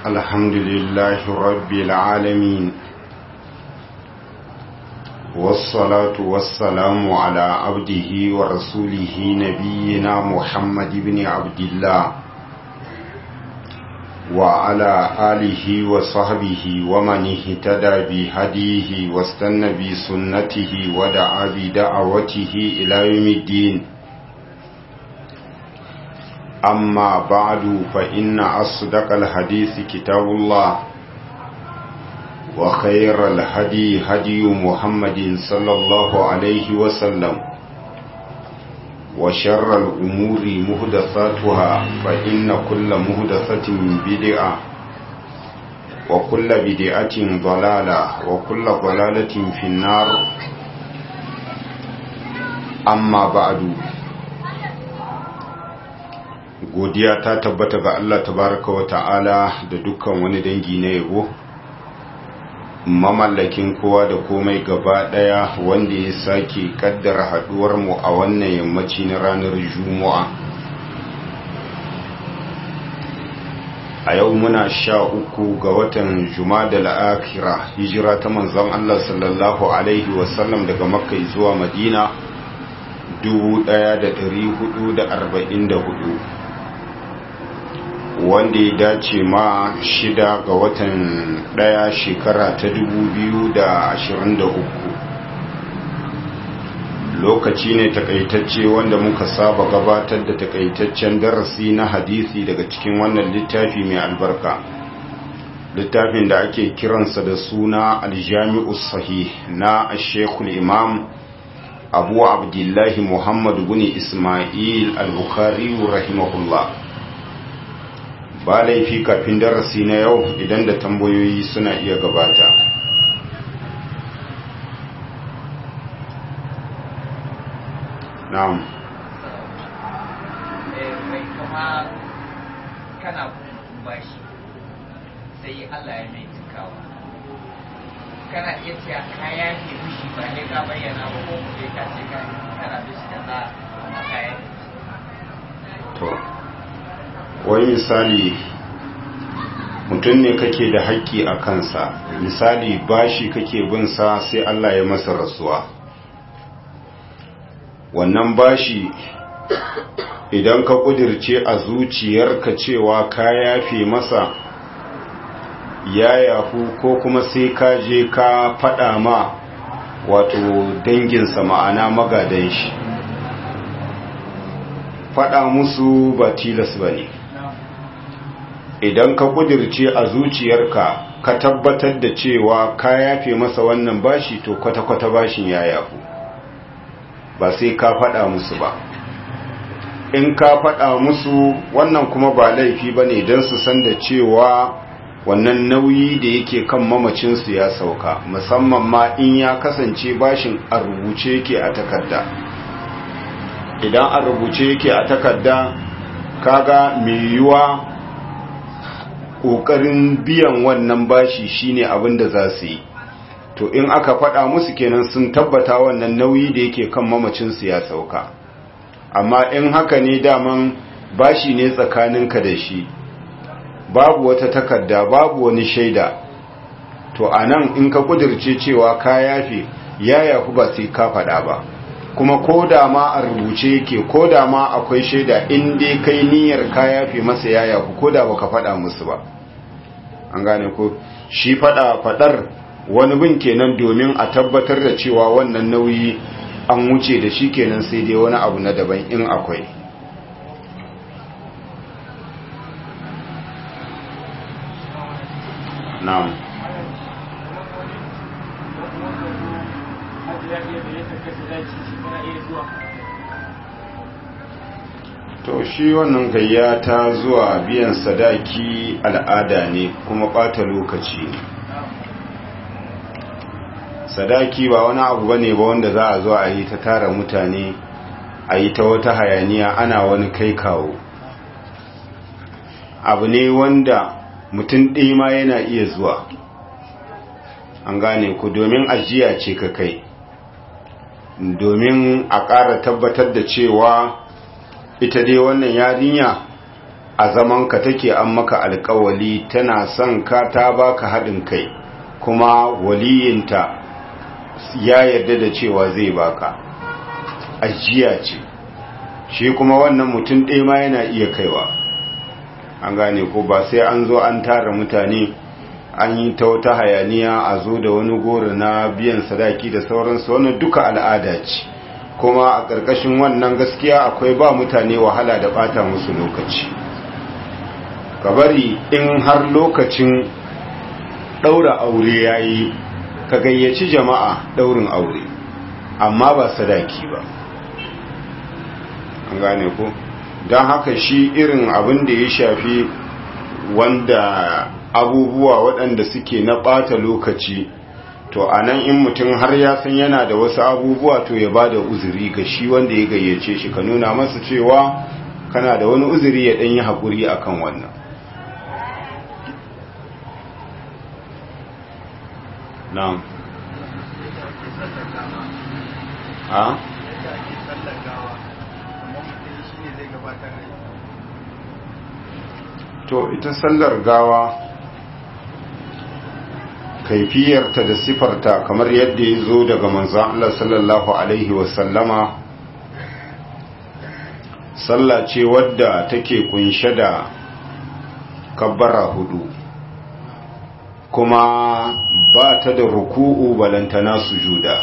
الحمد لله رب العالمين والصلاة والسلام على عبده ورسوله نبينا محمد بن عبد الله وعلى آله وصحبه ومن اهتدى بهديه واستنى بسنته ودعا بدعوته إلى يوم الدين أما بعد فإن أصدق الحديث كتاب الله وخير الهدي هدي محمد صلى الله عليه وسلم وشر الأمور مهدثاتها فإن كل مهدثة بدعة وكل بدعة ضلالة وكل ضلالة في النار أما بعد godiya ta tabbata ga Allah tabaraka wa ta'ala da dukkan wani dangi na yabo mamallakin kowa da komai gaba daya wanda ya sake kaddara haduwar mu a wannan yammaci na ranar juma'a a yau muna sha uku ga watan juma'a la'akira hijira ta manzon Allah sallallahu alaihi wasallam daga makka zuwa madina 1444 wanda ya dace ma shida ga watan daya shekara ta uku. lokaci ne takaitacce wanda muka saba gabatar da takaitaccen darasi na hadisi daga cikin wannan littafi mai albarka littafin da ake kiransa da suna aljami'u sahih na ashekul imam abu abdullahi muhammadu bin ismail al-bukhari rahimahullah ba laifi kafin darasi na yau idan da tambayoyi suna iya gabata na'am mai kuma kana bashi sai Allah ya mai cikawa kana iya cewa kaya ke fushi ba ne ka bayyana ba ko kuma ka ce ka kana bishi da za a kaya to wai misali mutum ne kake da haƙƙi a kansa misali bashi kake bin sa sai Allah ya masa rasuwa wannan bashi idan ka kudirce a zuciyarka cewa ka yafe masa ya yafu ko kuma sai ka je ka faɗa ma wato danginsa ma'ana magadan shi faɗa musu ba tilas ba ne idan ka kudirce a zuciyarka ka tabbatar da cewa ka yafe masa wannan bashi to kwata-kwata bashin ya yafu ba sai ka faɗa musu ba in ka faɗa musu wannan kuma ba laifi ba ne don su san da cewa wannan nauyi da yake kan mamacinsu ya sauka musamman ma in ya kasance bashin a rubuce yake a takarda idan a rubuce yake a takarda kaga mai yiwuwa ƙoƙarin biyan wannan bashi shine abin da za su yi to in aka faɗa musu kenan sun tabbata wannan nauyi da yake kan mamacinsu ya sauka amma in haka ne daman bashi ne tsakaninka da shi babu wata takarda babu wani shaida to a nan in ka kudirce cewa ka yafe ya yafi ba sai ka faɗa ba kuma ko da ma a rubuce yake ko da ma akwai shaida in dai kai niyyar ka yafe masa ya yafi ko da baka faɗa musu ba an gane ko shi faɗa faɗar wani bin kenan domin a tabbatar da cewa wannan nauyi an wuce da shi kenan sai dai wani abu na daban in akwai na'am to shi wannan gayya ta zuwa biyan sadaki al'ada ne kuma ɓata lokaci ne sadaki ba wani abu bane ba wanda za a zo a yi ta tara mutane a yi ta wata hayaniya ana wani kai kawo abu ne wanda mutum ɗaya ma yana iya zuwa an gane ku domin ajiya ce ka kai domin a ƙara tabbatar da cewa ita dai wannan yarinya a zaman ka take an maka alkawali tana son ka ta baka haɗin kai kuma waliyinta ya yarda da cewa zai baka ajiya ce shi kuma wannan mutum ɗaya ma yana iya kaiwa an gane ko ba sai an zo an tara mutane an yi ta wata hayaniya a zo da wani goro na biyan sadaki da sauransu wannan duka al'ada ce kuma a ƙarƙashin wannan gaskiya akwai ba mutane wahala da ɓata musu lokaci ka bari in har lokacin ɗaura aure ya yi ka gayyaci jama'a ɗaurin aure amma ba sadaki ba an gane ko don haka shi irin abin da ya shafi wanda abubuwa waɗanda suke na ɓata lokaci to a nan in mutum har ya san yana da wasu abubuwa to ya ba da uzuri ga shi wanda ya gayyace shi ka nuna masa cewa kana da wani uzuri ya ɗanyi haƙuri a kan wannan na'am a to ita sallar gawa kaifiyarta da sifarta kamar yadda ya zo daga manzan Allah sallallahu Alaihi wasallama sallah ce wadda take kunshe da kabbara hudu kuma ba ta da ruku'u balantana sujuda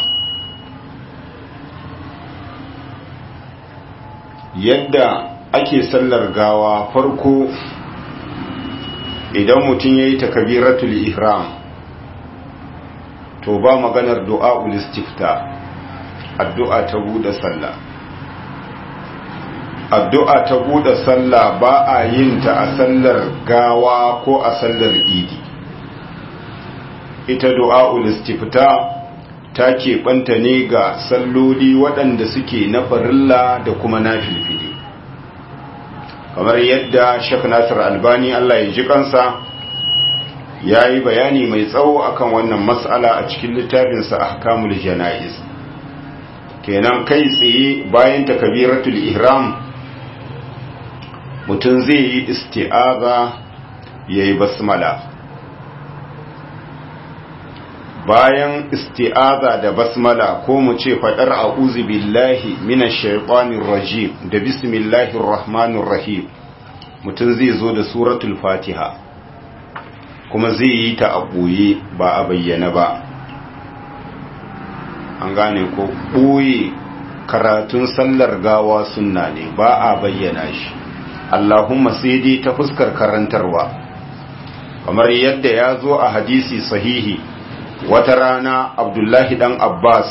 yadda ake sallar gawa farko idan mutum ya yi takabiratul ihram to ba maganar du'a ulistifta addu'a ta buɗe sallah addu'a ta buɗe sallah ba a yin ta a sallar gawa ko a sallar idi ita du'a ulistifta ta keɓanta ne ga salloli waɗanda suke na farilla da kuma na filfili kamar yadda shek nasir albani allah ya ji kansa ya yi bayani mai tsawo akan wannan matsala a cikin littafinsa ahkamul jana'iz kenan kai tsaye bayan takabiratul ihram mutum zai yi isti'aza ya yi basmala bayan isti'aza da basmala ko mu ce faɗar a'udhu billahi minash shaitanir rajim da bismillahir rahmanir rahim mutum zai zo da suratul fatiha kuma zai yi ta a ɓoye ba a bayyana ba an gane ko ɓoye karatun sallar gawa sunna ne ba a bayyana shi allahumma sai dai ta fuskar karantarwa kamar yadda ya zo a hadisi sahihi wata rana abdullahi dan abbas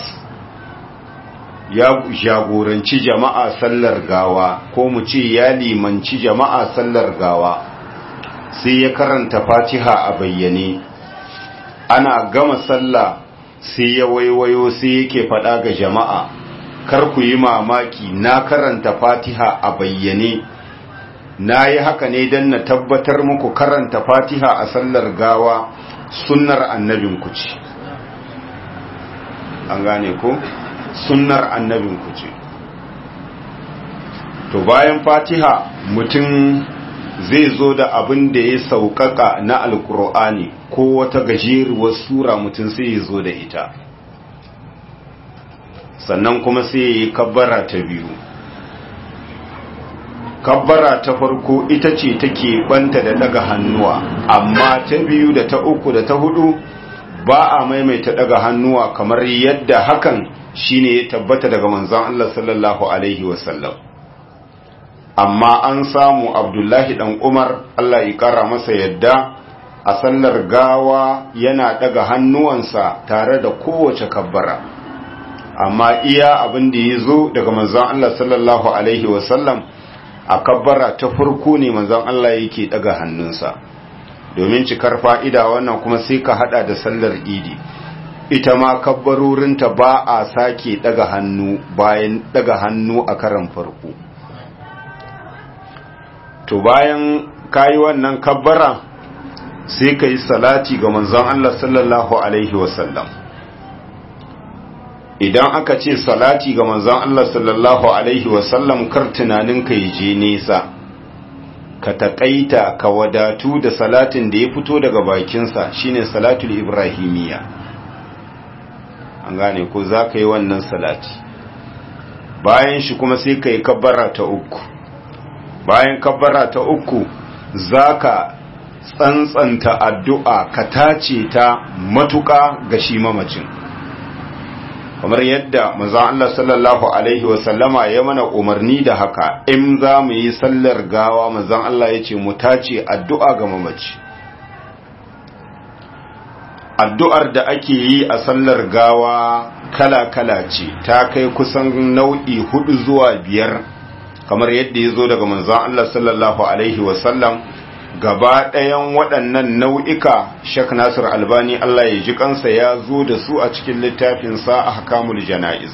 ya jagoranci jama'a sallar gawa ko mu ce ya limanci jama'a sallar gawa sai ya karanta fatiha a bayyane ana gama sallah sai ya waiwayo sai yake faɗa ga jama'a kar ku yi mamaki na karanta fatiha a bayyane na yi haka ne don na tabbatar muku karanta fatiha a sallar gawa sunnar annabinku ce an gane ko sunnar annabinku ce to bayan fatiha mutum zai zo da abin da ya sauƙaƙa na alkur'ani ko wata gajeruwar sura mutum sai ya zo da ita sannan kuma sai ya yi kabbara ta biyu kabbara ta farko ita ce take banta da daga hannuwa amma ta biyu da ta uku da ta hudu ba a maimaita daga hannuwa kamar yadda hakan shine ya tabbata daga manzon Allah sallallahu alaihi wasallam amma an samu abdullahi dan umar Allah ya kara masa yadda a sallar gawa yana daga hannuwansa tare da kowace kabbara amma iya abin da ya zo daga manzon Allah sallallahu alaihi wasallam a kabbara ta farko ne manzon Allah yake daga hannunsa domin cikar fa'ida wannan kuma sai ka hada da sallar idi ita ma kabbarorinta ba a sake daga hannu bayan daga hannu a karan farko to bayan kayi wannan kabbara sai ka yi salati ga manzon Allah sallallahu alaihi wasallam idan aka ce salati ga manzon Allah sallallahu alaihi wasallam kar tunanin ka yi je nesa ka taƙaita ka wadatu da salatin da ya fito daga bakinsa shine salatul ibrahimiyya an gane ko za ka yi wannan salati bayan shi kuma sai ka yi kabbara ta uku bayan kabbara ta uku za ka tsantsanta addu'a ka tace ta matuƙa ga shi mamacin kamar yadda manzon Allah sallallahu alaihi wasallama ya mana umarni da haka in za mu yi sallar gawa manzon Allah ya ce mu tace addu'a ga mamaci addu'ar da ake yi a sallar gawa kala-kala ce ta kai kusan nau'i hudu zuwa biyar kamar yadda ya zo daga manzon Allah sallallahu alaihi wasallam gaba ɗayan waɗannan nau'ika Sheikh Nasir Albani Allah ya ji kansa ya zo da su a cikin littafinsa a hakamul jana'iz.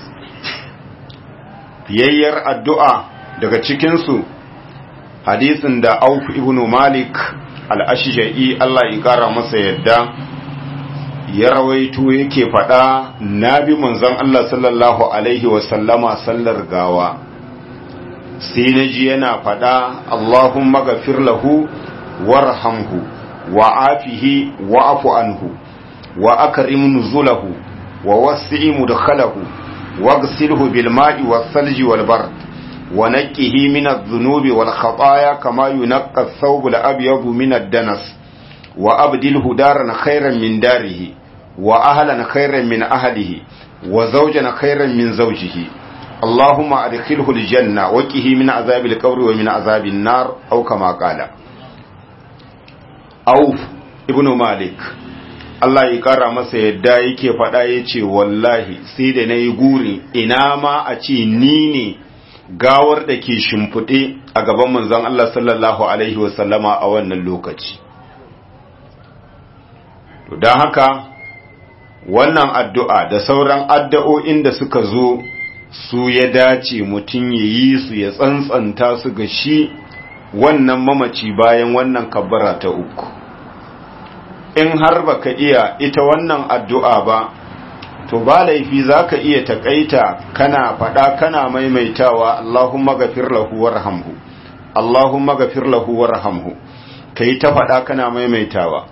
Fiyayyar addu'a daga cikinsu hadisin da Auf ibn Malik al'ashija'i Allah ya ƙara masa yadda ya rawaito yake faɗa na bi manzon Allah sallallahu Alaihi wasallama sallar gawa. sai na ji yana faɗa Allahumma gafir lahu warhamhu wa afihi wa afu anhu wa akrim nuzulahu wa wasi' mudkhalahu waghsilhu bil ma'i was salji wal bard wa naqqihi min adh-dhunubi wal khataaya kama yunqqa ath-thawb al-abyad min ad-danas wa abdilhu daran khayran min darihi wa ahlan khayran min ahlihi wa zawjan khayran min zawjihi اللهم أدخله الجنة وكه من عذاب القبر ومن عذاب النار أو كما قال auf ibn malik Allah ya kara masa yadda yake faɗa ya ce wallahi sai da na yi guri ina ma a ce ni ne gawar da ke shimfiɗe a gaban manzon Allah sallallahu Alaihi wasallama a wannan lokaci. Don haka wannan addu'a da sauran addu'o'in da suka zo su ya dace mutum ya yi su ya tsantsanta su ga shi wannan mamaci bayan wannan kabbara ta uku. In har baka iya ita wannan addu'a ba, to ba laifi za ka iya taƙaita kana faɗa kana maimaitawa Allahumma gafir lahu warhamhu Allahumma gafir lahu warhamhu ka yi ta faɗa kana maimaitawa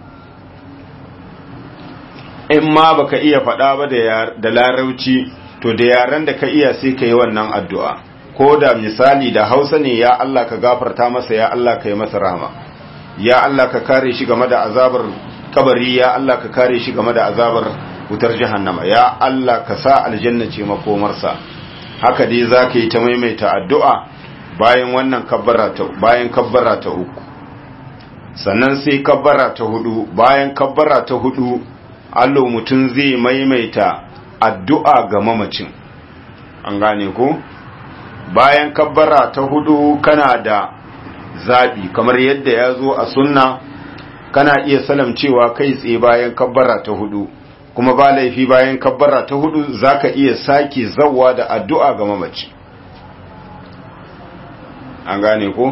in ma baka iya faɗa ba da larauci to da yaren da ka iya sai ka yi wannan addu'a ko da misali da hausa ne ya Allah ka gafarta masa ya Allah ka yi masa rama ya Allah ka kare shi game da azabar kabari ya Allah ka kare shi game da azabar wutar jahannama ya Allah ka sa aljanna ce makomarsa haka dai za ka yi ta maimaita addu'a bayan wannan kabbara ta bayan kabbara ta uku sannan sai kabbara ta hudu bayan kabbara ta hudu allo mutum zai maimaita addu'a ga mamacin an gane ko bayan kabbara ta hudu kana da zabi kamar yadda ya zo a sunna kana iya salamcewa kai tsaye bayan kabbara ta hudu kuma ba laifi bayan kabbara ta hudu zaka iya sake zawwa da addu'a ga mamaci an gane ko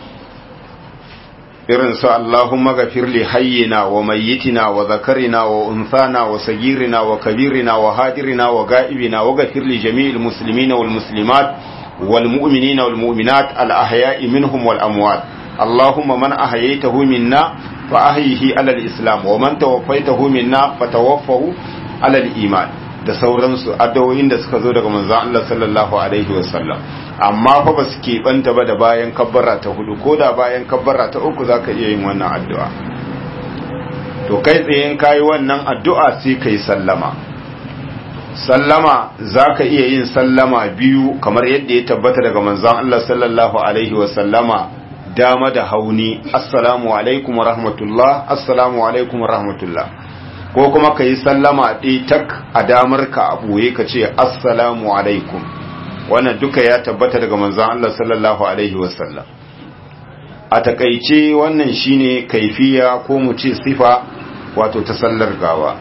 irin su Allahumma ghafir li hayyina wa mayyitina wa zakarina wa unthana wa sagirina wa kabirina wa hadirina wa ga'ibina wa ghafir li jami'il muslimina wal muslimat wal mu'minina wal mu'minat al ahya'i minhum wal amwat Allahumma man ahyaytahu minna fa ahyihi ala al-islam wa man tawaffaytahu minna fa tawaffahu ala al-iman da sauransu addu'o'in da suka zo daga manzon Allah sallallahu alaihi wasallam amma fa ba su keɓanta ba da bayan kabbara ta hudu ko da bayan kabbara ta uku zaka iya yin wannan addu'a to kai tsaye in kayi wannan addu'a sai kai sallama sallama zaka iya yin sallama biyu kamar yadda ya tabbata daga manzon Allah sallallahu alaihi wasallama dama da hauni assalamu alaikum wa rahmatullah assalamu alaikum wa rahmatullah ko kuma ka yi sallama ɗi tak a damar ka a ɓoye ka ce assalamu alaikum wannan duka ya tabbata daga manzan Allah sallallahu alaihi wasallam a takaice wannan shine kaifiya ko mu ce sifa wato ta sallar gawa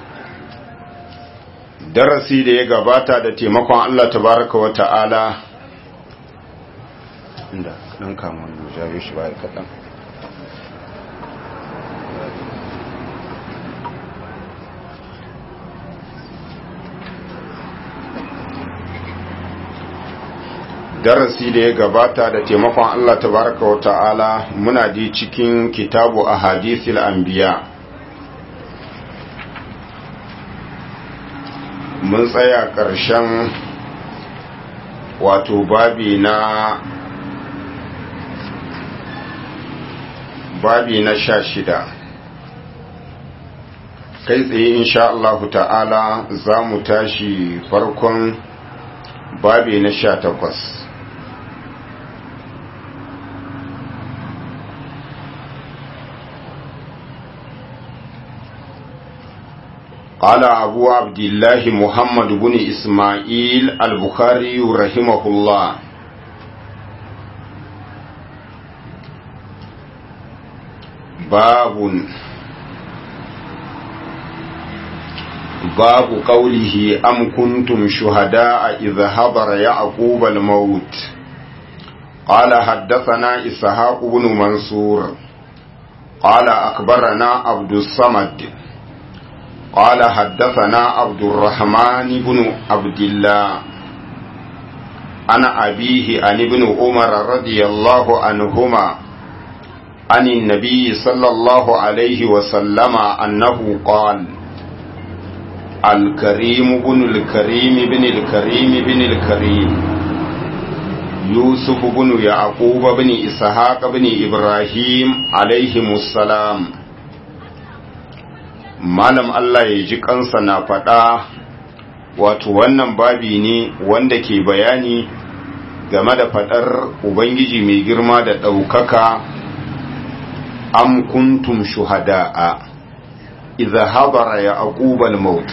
darasi da ya gabata da taimakon Allah tabaraka wa ta'ala inda ɗan kamun jayo shi ba kaɗan darasi da ya gabata da taimakon Allah tabaraka wa ta'ala muna ji cikin kitabu a hadisil anbiya mun tsaya ƙarshen wato babi na babi na sha shida kai tsaye insha Allah ta'ala za mu tashi farkon babi na sha takwas قال أبو عبد الله محمد بن إسماعيل البخاري رحمه الله باب باب قوله أم كنتم شهداء إذا حضر يعقوب الموت قال حدثنا إسحاق بن منصور قال أخبرنا عبد الصمد قال حدثنا عبد الرحمن بن عبد الله أنا أبيه عن ابن عمر رضي الله عنهما عن النبي صلى الله عليه وسلم أنه قال الكريم بن الكريم بن الكريم بن الكريم يوسف بن يعقوب بن إسحاق بن إبراهيم عليهم السلام malam Allah ya ji kansa na faɗa wato wannan babi ne wanda ke bayani game da faɗar Ubangiji mai girma da ɗaukaka am kuntum shuhada'a idza habara ya aqubal maut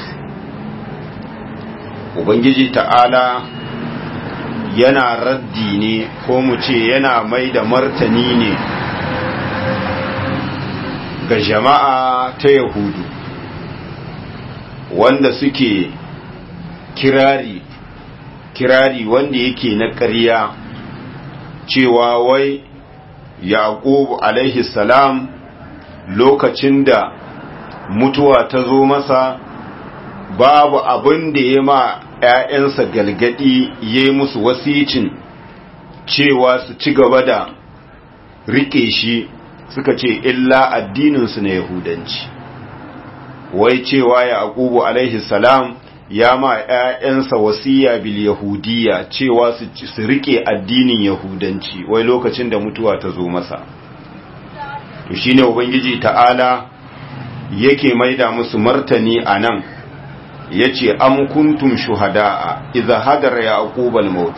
Ubangiji ta'ala yana raddi ne ko mu ce yana mai da martani ne ga jama'a ta Yahudu wanda suke kirari kirari wanda yake na ƙarya cewa wai yaqub alaihi salam lokacin da mutuwa ta zo masa babu abin da ya ma ‘ya'yansa galgadi ya yi musu wasicin cewa su ci gaba da riƙe shi suka ce illa addininsu na yahudanci wai cewa ya aqubu alaihi salam ya ma ‘ya'yansa wasiya bil yahudiya cewa su rike addinin yahudanci wai lokacin da mutuwa ta zo masa to shine ubangiji ta'ala yake maida musu martani a nan ya ce am kuntum shuhada'a idza hadara ya aqubal maut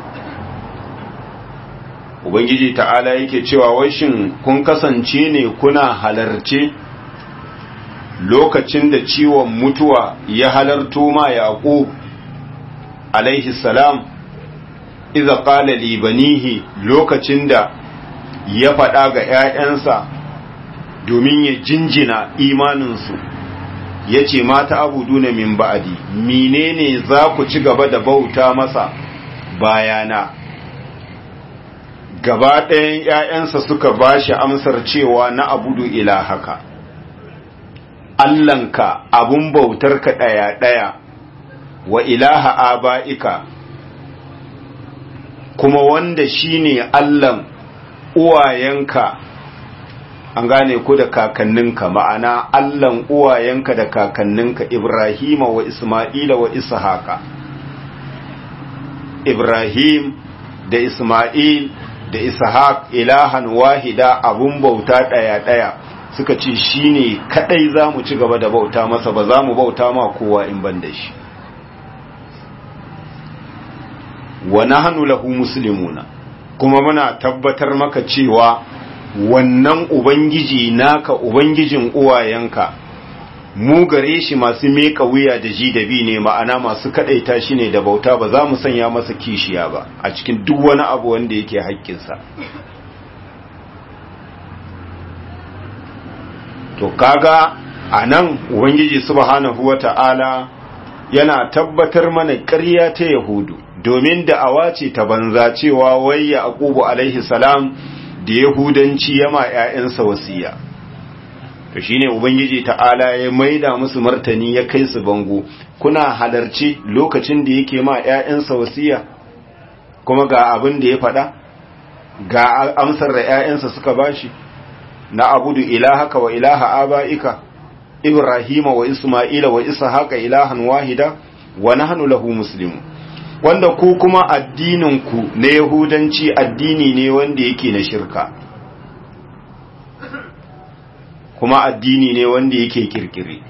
ubangiji ta'ala yake cewa wai shin kun kasance ne kuna halarce lokacin da ciwon mutuwa ya halarto ma yaqub alaihi salam idza qala li banihi lokacin da ya faɗa ga ƴaƴansa domin ya jinjina imaninsu ya ce mata abuduna min ba'adi menene za ku ci gaba da bauta masa bayana gaba ɗayan ‘ya'yansa suka ba shi amsar cewa na abudu ilahaka Allahnka abun bautarka ɗaya-ɗaya wa ilaha aba'ika kuma wanda shine Allahn uwayenka an gane ku da kakanninka ma'ana Allahn uwayenka da kakanninka Ibrahima wa Isma'ila wa Ishaqa Ibrahim da Isma'il da Ishaq ilahan wahida abun bauta ɗaya-ɗaya suka ce shine kadai za mu ci gaba da bauta masa ba za mu bauta ma kowa in ban da shi wa nahnu lahu muslimuna kuma muna tabbatar maka cewa wannan ubangiji naka ubangijin uwayenka mu gare shi masu meka wuya da ji da bi ne ma'ana masu kadaita shi ne da bauta ba za mu sanya masa kishiya ba a cikin duk wani abu wanda yake haƙƙinsa to kaga a nan ubangiji subhanahu wata'ala yana tabbatar mana ƙarya ta yahudu domin da awa ce ta banza cewa wai ya aqubu alaihi salam da yahudanci yama ƴaƴansa wasiya to shine ubangiji ta'ala ya maida musu martani ya kai su bango kuna halarci lokacin da yake ma ƴaƴansa wasiya kuma ga abin da ya faɗa ga amsar da ‘ya'yansa suka bashi na abudu ilahaka wa ilaha aba'ika ibrahima wa isma'ila wa ishaqa ilahan wahida wa nahnu lahu muslimun wanda ku kuma addinin ku na yahudanci addini ne wanda yake na shirka kuma addini ne wanda yake kirkire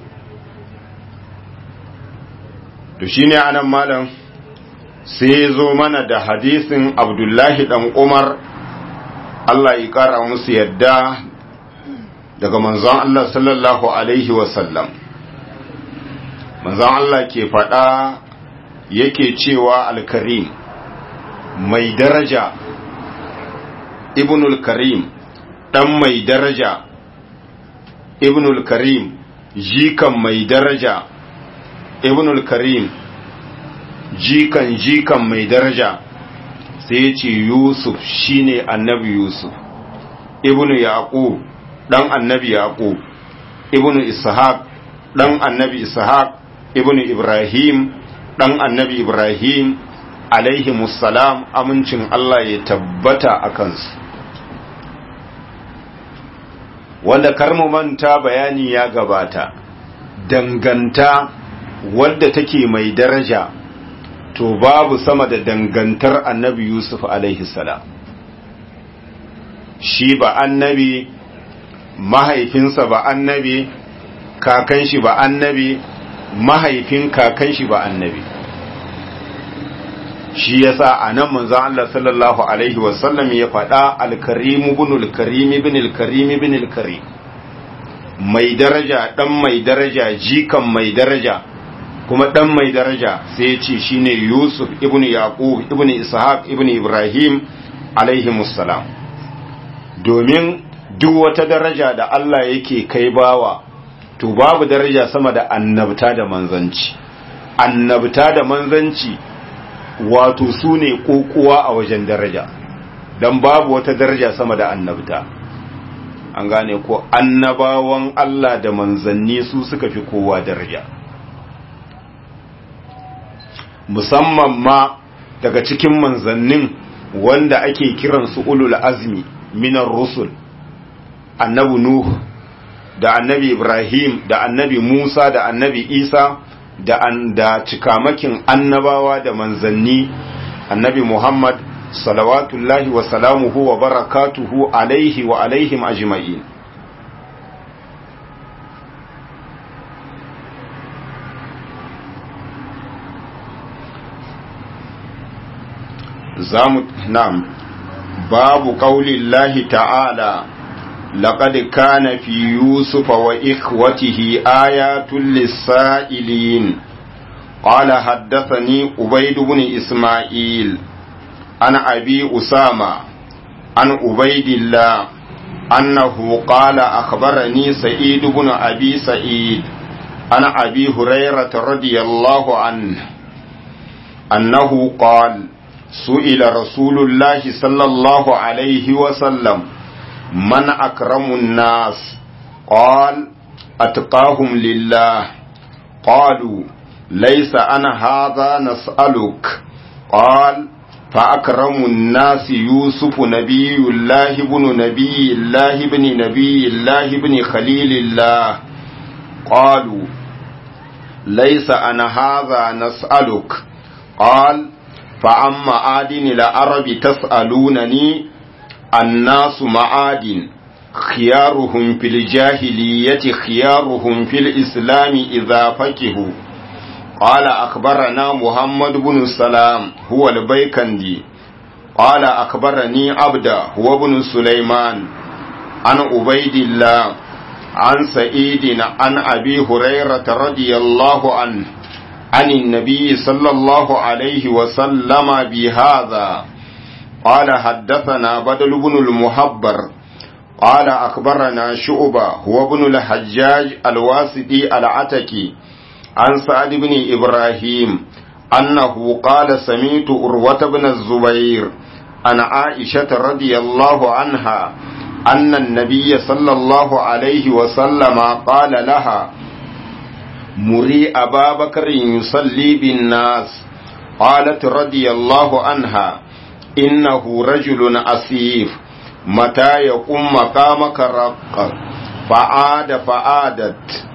to shine anan malam sai zo mana da hadisin abdullahi dan umar Allah ya kara musu yadda daga manzon Allah sallallahu alaihi wasallam manzon Allah ke faɗa yake cewa alkarim mai daraja ibnul karim dan mai daraja ibnul karim jikan mai daraja ibnul karim jikan jikan mai daraja sai ya ce yusuf shine annabi yusuf ibnu yaqub dan annabi yaqub ibnu ishaq dan annabi ishaq ibnu ibrahim dan annabi ibrahim alaihi musallam amincin Allah ya tabbata a kansu wanda karmu manta bayani ya gabata danganta wadda take mai daraja to babu sama da dangantar annabi yusuf alaihi salam shi ba annabi mahaifinsa ba annabi kakan shi ba annabi mahaifin kakan shi ba annabi shi yasa a nan manzon Allah sallallahu alaihi wasallam ya faɗa alkarim ibn alkarim ibn alkarim ibn alkarim mai daraja dan mai daraja jikan mai daraja kuma dan mai daraja sai ya ce shine Yusuf ibn Yaqub ibn Ishaq ibn Ibrahim alaihi musallam domin duk wata daraja da Allah yake kai bawa to babu daraja sama da annabta da manzanci annabta da manzanci wato su ne kokuwa a wajen daraja don babu wata daraja sama da annabta an gane ko annabawan Allah da manzanni su suka fi kowa daraja musamman ma daga cikin manzannin wanda ake kiransu ulul azmi minar rusul annabi nuh da annabi ibrahim da annabi musa da annabi isa da an da cikamakin annabawa da manzanni annabi muhammad salawatullahi wa salamuhu wa barakatuhu alaihi wa alaihim ajma'in zamu na'am babu qaulillahi ta'ala لقد كان في يوسف وإخوته آيات للسائلين قال حدثني عبيد بن إسماعيل عن أبي أسامة عن عبيد الله أنه قال أخبرني سعيد بن أبي سعيد عن أبي هريرة رضي الله عنه أنه قال سئل رسول الله صلى الله عليه وسلم من أكرم الناس قال أتقاهم لله قالوا ليس أنا هذا نسألك قال فأكرم الناس يوسف نبي الله بن نبي الله بن نبي الله بن خليل الله قالوا ليس أنا هذا نسألك قال فأما آدن العرب تسألونني الناس معادن خيارهم في الجاهلية خيارهم في الإسلام إذا فكهوا قال أخبرنا محمد بن السلام هو البيكندي قال أخبرني عبد هو بن سليمان عن عبيد الله عن سعيد عن أبي هريرة رضي الله عنه عن النبي صلى الله عليه وسلم بهذا قال حدثنا بدل بن المحبر قال أخبرنا شعبة هو ابن الحجاج الواسطي العتكي عن سعد بن إبراهيم أنه قال سميت أروة بن الزبير عن عائشة رضي الله عنها أن النبي صلى الله عليه وسلم قال لها مري أبا بكر يصلي بالناس قالت رضي الله عنها إنه رجل أسيف متى يقوم مقامك رقا فعاد فعادت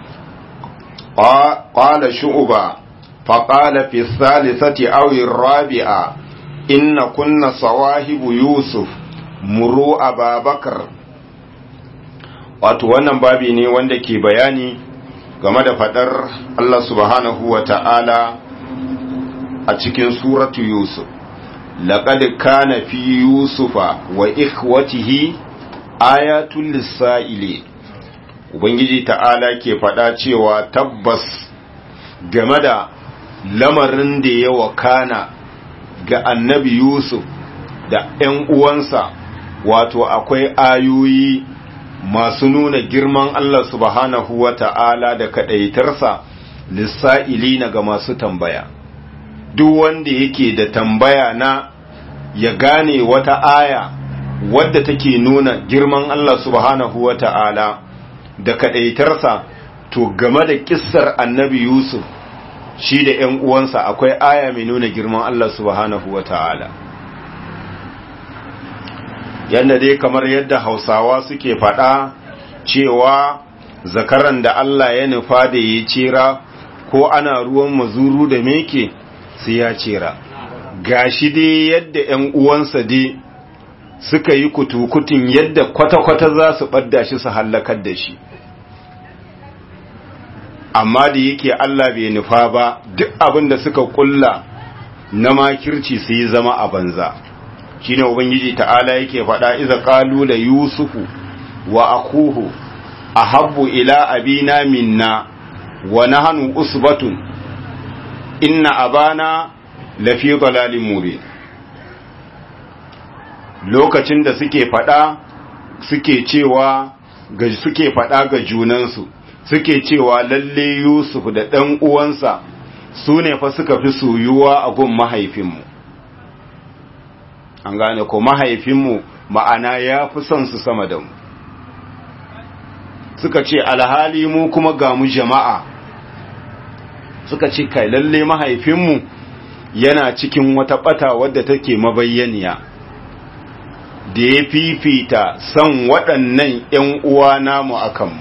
قال شعبة فقال في الثالثة أو الرابعة إن كنا صواهب يوسف مروا أبا بكر wato wannan babi ne wanda ke bayani game da fadar Allah subhanahu wa ta'ala a cikin suratu Yusuf laqad kana fi yusufa wa ikhwatihi ayatul lisaili ubangiji ta'ala ke fada cewa tabbas game da lamarin da ya wakana ga annabi Yusuf da ‘yan uwansa wato akwai ayoyi masu nuna girman Allah subhanahu wa ta'ala da kaɗaitarsa lissa'ili na ga masu tambaya. Duk wanda yake da tambaya na ya gane wata aya wadda take nuna girman Allah subhanahu wa ta'ala da kaɗaitarsa to game da ƙissar annabi Yusuf shi da ‘yan uwansa akwai aya mai nuna girman Allah subhanahu wa ta'ala. Yadda dai kamar yadda Hausawa suke faɗa cewa zakaran da Allah ya nufa da ya cera ko ana ruwan mazuru da meke sai ya cera. Gashi dai yadda ‘yan uwansa dai suka yi kutukutun yadda kwata-kwata za su ɓadda shi su hallakar da shi. amma da yake Allah bai nufa ba duk abin da suka kulla na makirci su yi zama a banza shine ubangiji ta'ala yake faɗa iza qalu la yusufu wa akuhu ahabbu ila abina minna wa nahnu usbatun inna abana lafi dalalin mubin lokacin da suke faɗa suke cewa ga suke faɗa ga junansu suke cewa lalle Yusuf da ɗan uwansa su ne fa suka fi soyuwa a gun mahaifinmu an gane ko mahaifinmu ma'ana ya fi son su sama da mu suka ce alhali mu kuma ga mu jama'a suka ce kai lalle mahaifinmu yana cikin wata ɓata wadda take mabayyaniya da ya fifita son waɗannan ‘yan uwa namu a kanmu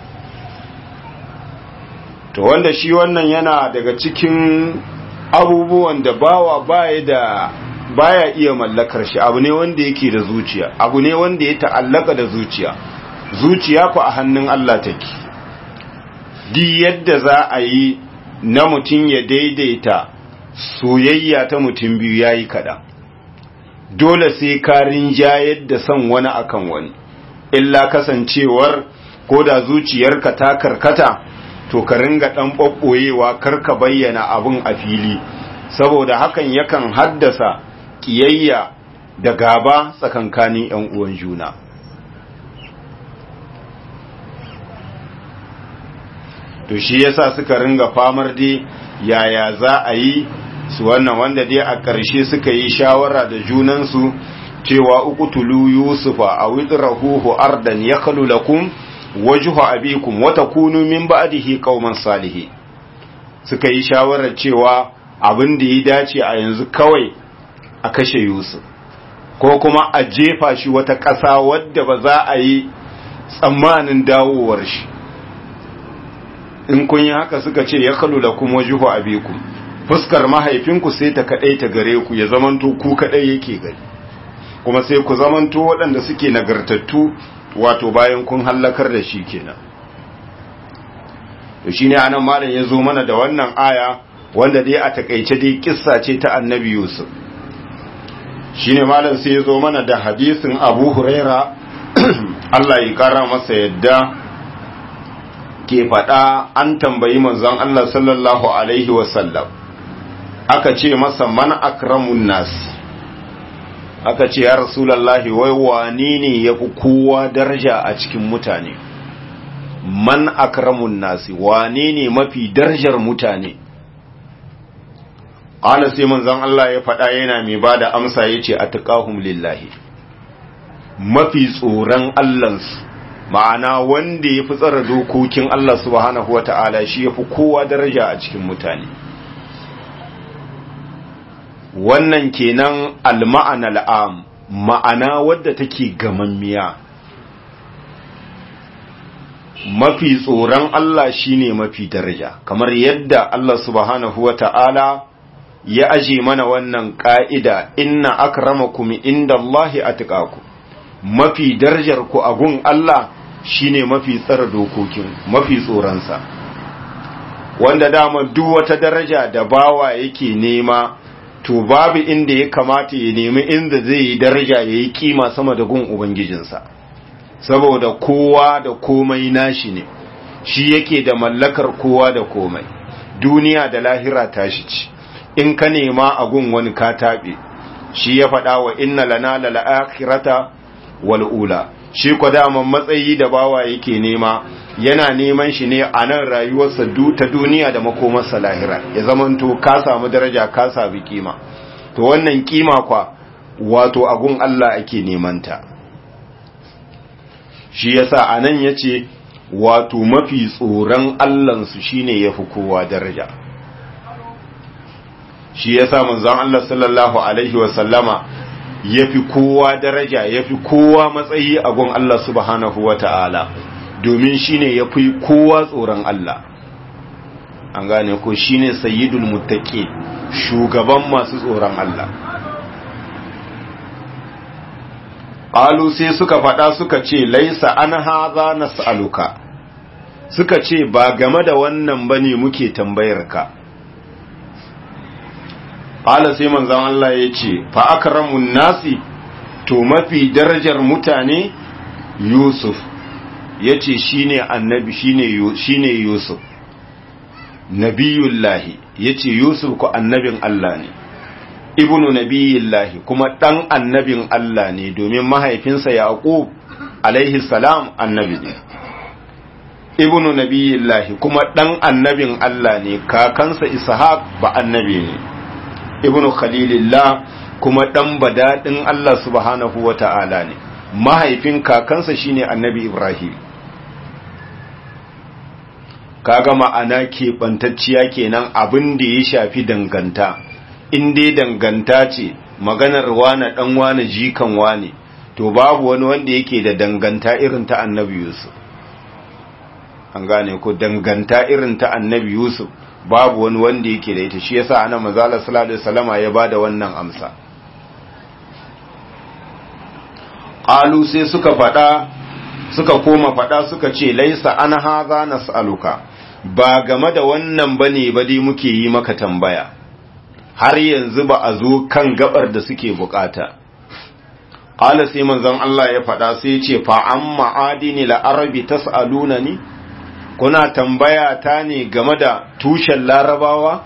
to wanda shi wannan yana daga cikin abubuwan da bawa baya da baya iya mallakar shi abu ne wanda yake da zuciya abu ne wanda ya ta'allaka da zuciya zuciya ku a hannun Allah take di yadda za a yi na mutum ya daidaita soyayya ta mutum biyu yayi kada dole sai ka rinjayar da son wani akan wani illa kasancewar ko da zuciyarka ta karkata to ka ringa ɗan ɓaɓɓoyewa kar ka bayyana abin a fili saboda hakan yakan haddasa ƙiyayya da gaba tsakankanin ‘yan uwan juna to shi yasa suka ringa famar dai yaya za a yi su wannan wanda dai a ƙarshe suka yi shawara da junansu cewa uqtulu yusufa aw idrahuhu ardan yakhlu lakum wajhu abikum wa takunu min ba'dihi qauman salihin suka yi shawarar cewa abin da ya dace a yanzu kawai a kashe Yusuf ko kuma a jefa shi wata ƙasa wadda ba za a yi tsammanin dawowar shi in kun yi haka suka ce ya kalu lakum wajhu abikum fuskar mahaifinku sai ta kadai ta gare ku ya zamanto ku kadai yake gari kuma sai ku zamanto waɗanda suke nagartattu wato bayan kun hallakar da shi kenan to shine anan malam ya zo mana da wannan aya wanda dai a takaice dai kissa ce ta annabi Yusuf shine malam sai ya zo mana da hadisin Abu Huraira Allah ya kara masa yadda ke faɗa an tambayi manzon Allah sallallahu alaihi wasallam aka ce masa man akramun nas aka ce ya rasulallahi wai wani ne ya fi kowa daraja a cikin mutane man akramun nasi wane ne mafi darajar mutane ƙala sai manzon Allah ya faɗa yana mai ba da amsa ya ce a lillahi mafi tsoron Allahnsu ma'ana wanda ya fi tsara dokokin Allah subhanahu wa ta'ala shi ya fi kowa daraja a cikin mutane wannan kenan al-ma'ana al'am ma'ana wadda take gamammiya mafi tsoron Allah shine mafi daraja kamar yadda Allah subhanahu wata'ala ya aje mana wannan ka'ida inna akramakum indallahi atqakum mafi darajar ku a gun Allah shine mafi tsara dokokin mafi tsoronsa wanda dama duk wata daraja da bawa yake nema to babu inda ya kamata ya nemi inda zai yi daraja ya yi kima sama da gun ubangijinsa saboda kowa da komai nashi ne shi yake da mallakar kowa da komai duniya da lahira tashi ci in ka nema a gun wani ka taɓe shi ya faɗa wa inna lana lal'akhirata wal'ula shi kwa daman matsayi da bawa yake nema yana neman shi ne a nan rayuwarsa ta duniya da makomarsa lahira ya zamanto ka samu daraja ka sami kima to wannan kima kwa wato agun Allah ake nemanta shi yasa a nan ya ce wato mafi tsoron Allahnsu shine ya fi kowa daraja shi yasa manzon Allah sallallahu alaihi wasallama ya fi kowa daraja ya fi kowa matsayi a gun Allah subhanahu wa ta'ala domin shi ne ya fi kowa tsoron Allah an gane ko shi ne sayidul mutake shugaban masu tsoron Allah ƙalu sai suka faɗa suka ce laisa an haza na sa'aluka suka ce ba game da wannan ba ne muke tambayarka ƙala sai manzan Allah ya ce fa'akaramun nasi to mafi darajar mutane yusuf ya ce shi ne annabi shi ne yusuf nabiyullahi ya ce yusuf ku annabin Allah ne ibnu nabiyullahi kuma ɗan annabin Allah ne domin mahaifinsa yaqub alaihi salam annabi ne ibnu nabiyullahi kuma ɗan annabin Allah ne kakansa ishaq ba annabi ne ibnu khalilillah kuma ɗan badaɗin Allah subhanahu wa ta'ala ne mahaifin kakansa shine annabi ibrahim kaga ma'ana keɓantacciya kenan abin da ya shafi danganta in dai danganta ce maganar wane ɗan wane jikan wane to babu wani wanda yake da danganta irin ta annabi yusuf an gane ko danganta irin ta annabi yusuf babu wani wanda yake da ita shi yasa ana manzala sallallahu alaihi wasallama ya bada wannan amsa qalu sai suka fada suka koma fada suka ce laisa an haza nas'aluka ba game da wannan bane ba dai muke yi maka tambaya har yanzu ba a zo kan gabar da suke bukata qala sai manzon Allah ya fada sai ya ce fa amma adini la arabi tas'alunani kuna tambaya ta ne game da tushen larabawa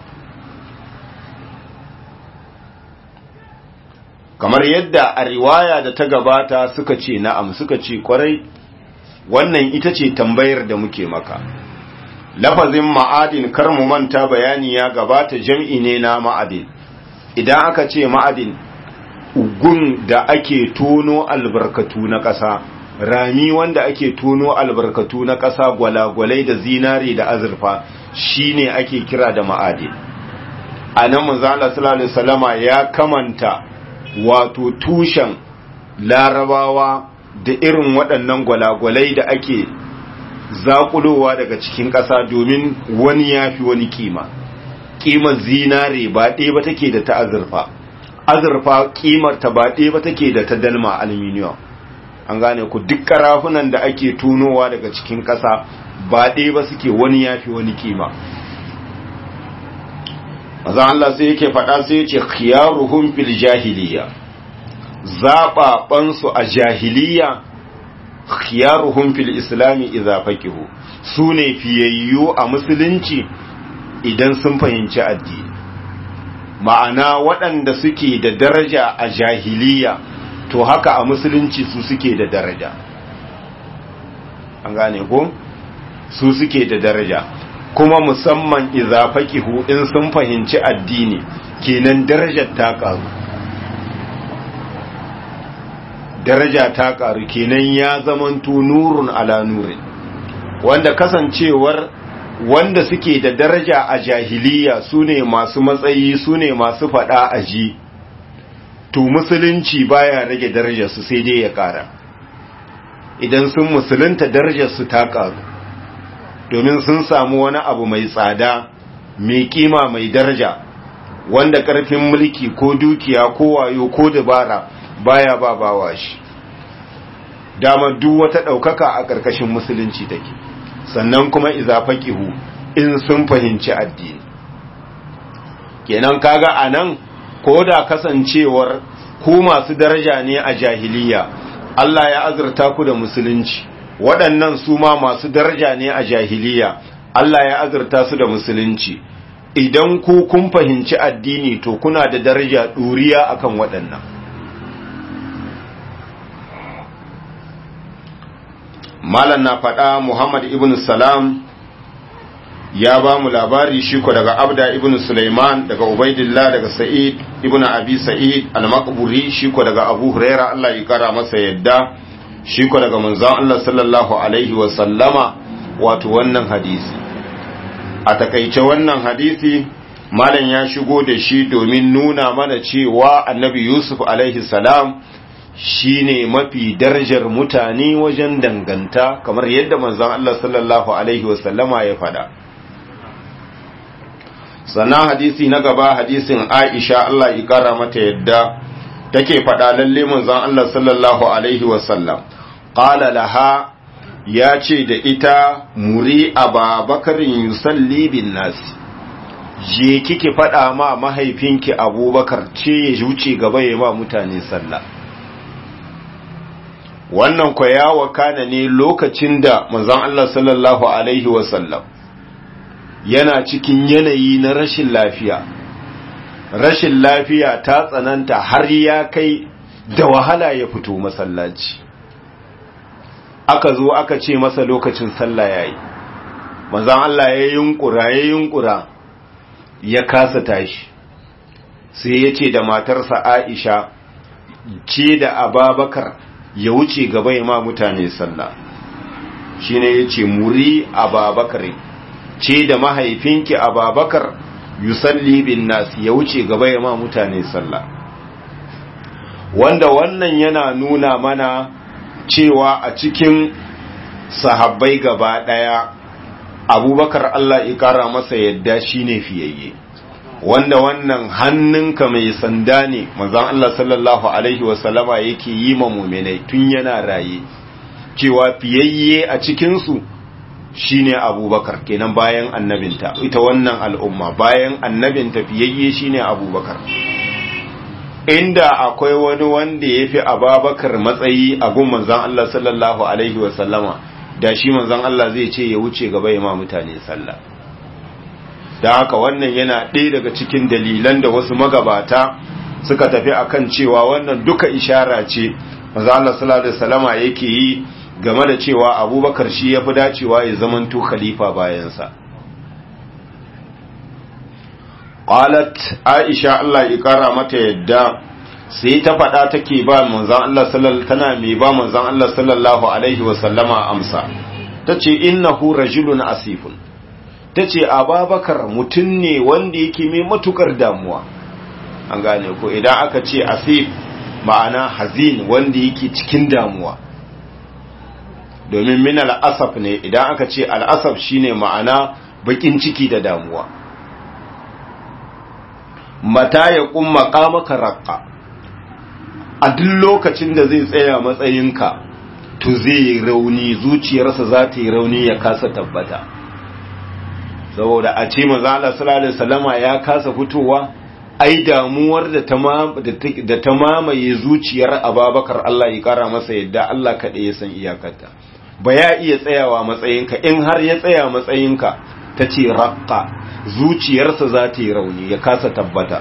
kamar yadda a riwaya da ta gabata suka ce na'am suka ce kwarai wannan ita ce tambayar da muke maka lafazin ma'adin kar mu manta bayani ya gabata jam'i ne na ma'adin idan aka ce ma'adin gun da ake tono albarkatu na ƙasa rami wanda ake tono albarkatu na ƙasa gwalagwalai da zinare da azurfa shine ake kira da ma'adin a nan manzala sallallahu salama ya kamanta wato tushen larabawa da irin waɗannan gwalagwalai da ake zaƙulowa daga cikin ƙasa domin wani ya fi wani kima ƙimar zinare ba ɗaya ba take da ta azurfa azurfa ƙimar ta ba ɗaya ba take da ta dalma aluminium an gane ku duk karafunan da ake tunowa daga cikin ƙasa ba ɗaya ba suke wani ya fi wani kima maza Allah sai yake faɗa sai yace khiyaruhum fil jahiliya zaɓaɓansu a jahiliya khiyaruhum fil islami idza faqihu su ne fiyayyu a musulunci idan sun fahimci addini ma'ana waɗanda suke da daraja a jahiliya to haka a musulunci su suke da daraja an gane ko su suke da daraja kuma musamman idza faqihu in sun fahimci addini kenan darajar ta karu daraja ta karu kenan ya zamanto nurun ala nurin wanda kasancewar wanda suke da daraja a jahiliya su ne masu matsayi su ne masu faɗa a ji to musulunci baya rage darajarsu sai dai ya ƙara idan sun musulunta darajarsu ta ƙaru domin sun samu wani abu mai tsada mai kima mai daraja wanda ƙarfin mulki ko dukiya ko wayo ko dabara baya ba bawa shi dama duk wata ɗaukaka a ƙarƙashin musulunci take sannan kuma iza faqihu in sun fahimci addini kenan kaga anan ko da kasancewar ku masu daraja ne a jahiliya Allah ya azurta ku da musulunci waɗannan su ma masu daraja ne a jahiliya Allah ya azurta su da musulunci idan ku kun fahimci addini to kuna da daraja ɗuriya akan waɗannan malam na faɗa Muhammad ibn Salam ya ba mu labari shi ko daga Abda ibn Sulaiman daga Ubaidillah daga Sa'id ibn Abi Sa'id al-Maqburi shi ko daga Abu Huraira Allah ya kara masa yadda shi ko daga manzon Allah sallallahu alaihi wa sallama wato wannan hadisi a takaice wannan hadisi malam ya shigo da shi domin nuna mana cewa Annabi Yusuf alaihi salam shine mafi darajar mutane wajen danganta kamar yadda manzon Allah sallallahu alaihi wasallama ya fada sannan hadisi na gaba hadisin Aisha Allah ya kara mata yadda take fada lalle manzon Allah sallallahu alaihi wasallam qala laha ya ce da ita muri ababakarin yusalli bin nasi je kike fada ma mahaifinki abubakar ce ya wuce gaba ya ma mutane sallah wannan kwa ya wakana ne lokacin da manzon Allah sallallahu alaihi wasallam yana cikin yanayi na rashin lafiya rashin lafiya ta tsananta har ya kai da wahala ya fito masallaci aka zo aka ce masa lokacin sallah yayi manzon Allah ya yunkura ya yunkura ya kasa tashi sai ya ce da matarsa Aisha ce da Ababakar ya wuce gaba ya ma mutane sallah shi ne ya ce muri ababakar ce da mahaifinki ababakar yusalli bin nasi ya wuce gaba ya ma mutane sallah wanda wannan yana nuna mana cewa a cikin sahabbai gaba daya abubakar Allah ya kara masa yadda shine fiyayye wanda wannan hannunka mai sanda ne manzon Allah sallallahu alaihi wasallama yake yi ma mu'minai tun yana raye cewa fiyayye a cikin su shine Abubakar kenan bayan annabinta ita wannan al'umma bayan annabinta fiyayye shine Abubakar inda akwai wani wanda yafi Abubakar matsayi a gun manzon Allah sallallahu alaihi wasallama da shi manzon Allah zai ce ya wuce gaba ya ma mutane sallah da haka wannan yana ɗaya daga cikin dalilan da wasu magabata suka tafi akan cewa wannan duka ishara ce maza Allah sallallahu alaihi wasallama yake yi game da cewa Abubakar shi yafi dacewa ya zamanto khalifa bayansa qalat Aisha Allah ya kara mata yadda sai ta faɗa take ba manzon Allah sallallahu tana mai ba manzon Allah sallallahu alaihi wasallama amsa tace innahu rajulun asifun ta ce ababakar mutum ne wanda yake mai matukar damuwa an gane ko idan aka ce asif ma'ana hazin wanda yake cikin damuwa domin min al'asaf ne idan aka ce al'asaf shine ma'ana bakin ciki da damuwa mata ya kumma kamaka raƙa a duk lokacin da zai tsaya matsayinka to zai yi rauni zuciyarsa za ta yi rauni ya kasa tabbata saboda a ce manzo Allah sallallahu alaihi wasallama ya kasa fitowa ai damuwar da ta da ta mamaye zuciyar Ababakar Allah ya kara masa yadda Allah kaɗai ya san iyakarta ba ya iya tsayawa matsayinka in har ya tsaya matsayinka ta ce raqqa zuciyarsa za ta yi rauni ya kasa tabbata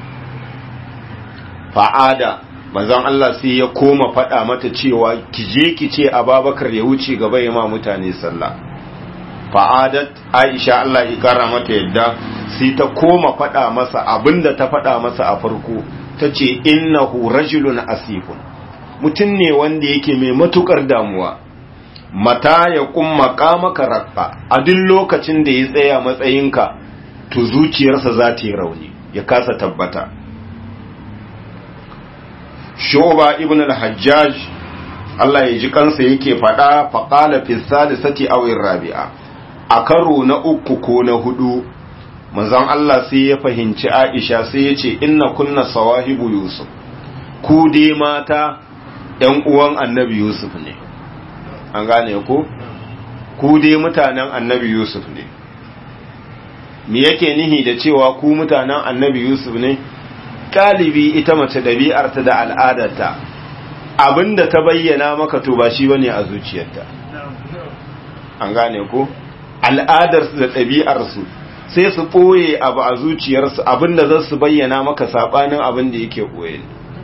fa'ada manzon Allah sai ya koma faɗa mata cewa ki je ki ce Ababakar ya wuce gaba ya ma mutane sallah fa'adat aisha Allah ya kara mata yadda sai ta koma faɗa masa abinda ta faɗa masa a farko ta ce innahu rajulun asifun mutum ne wanda yake mai matukar damuwa mata ya kumma maka rakka a duk lokacin da ya tsaya matsayinka to zuciyarsa za ta yi rauni ya kasa tabbata shoba ibn al-hajjaj Allah ya ji kansa yake faɗa faƙala fi salisati awin rabi'a a karo na uku ko na hudu manzon Allah sai ya fahimci Aisha sai ya ce inna kunna sawahibu Yusuf ku dai mata ‘yan uwan annabi Yusuf ne an gane ku ku dai mutanen annabi Yusuf ne me yake nihi da cewa ku mutanen annabi Yusuf ne galibi ita mace ɗabi'arta da al'adarta abinda ta bayyana maka to ba shi bane a zuciyarta an gane ku al'adarsu da ɗabi'arsu sai su ɓoye abu a zuciyarsu abinda za su bayyana maka saɓanin abin da yake ɓoye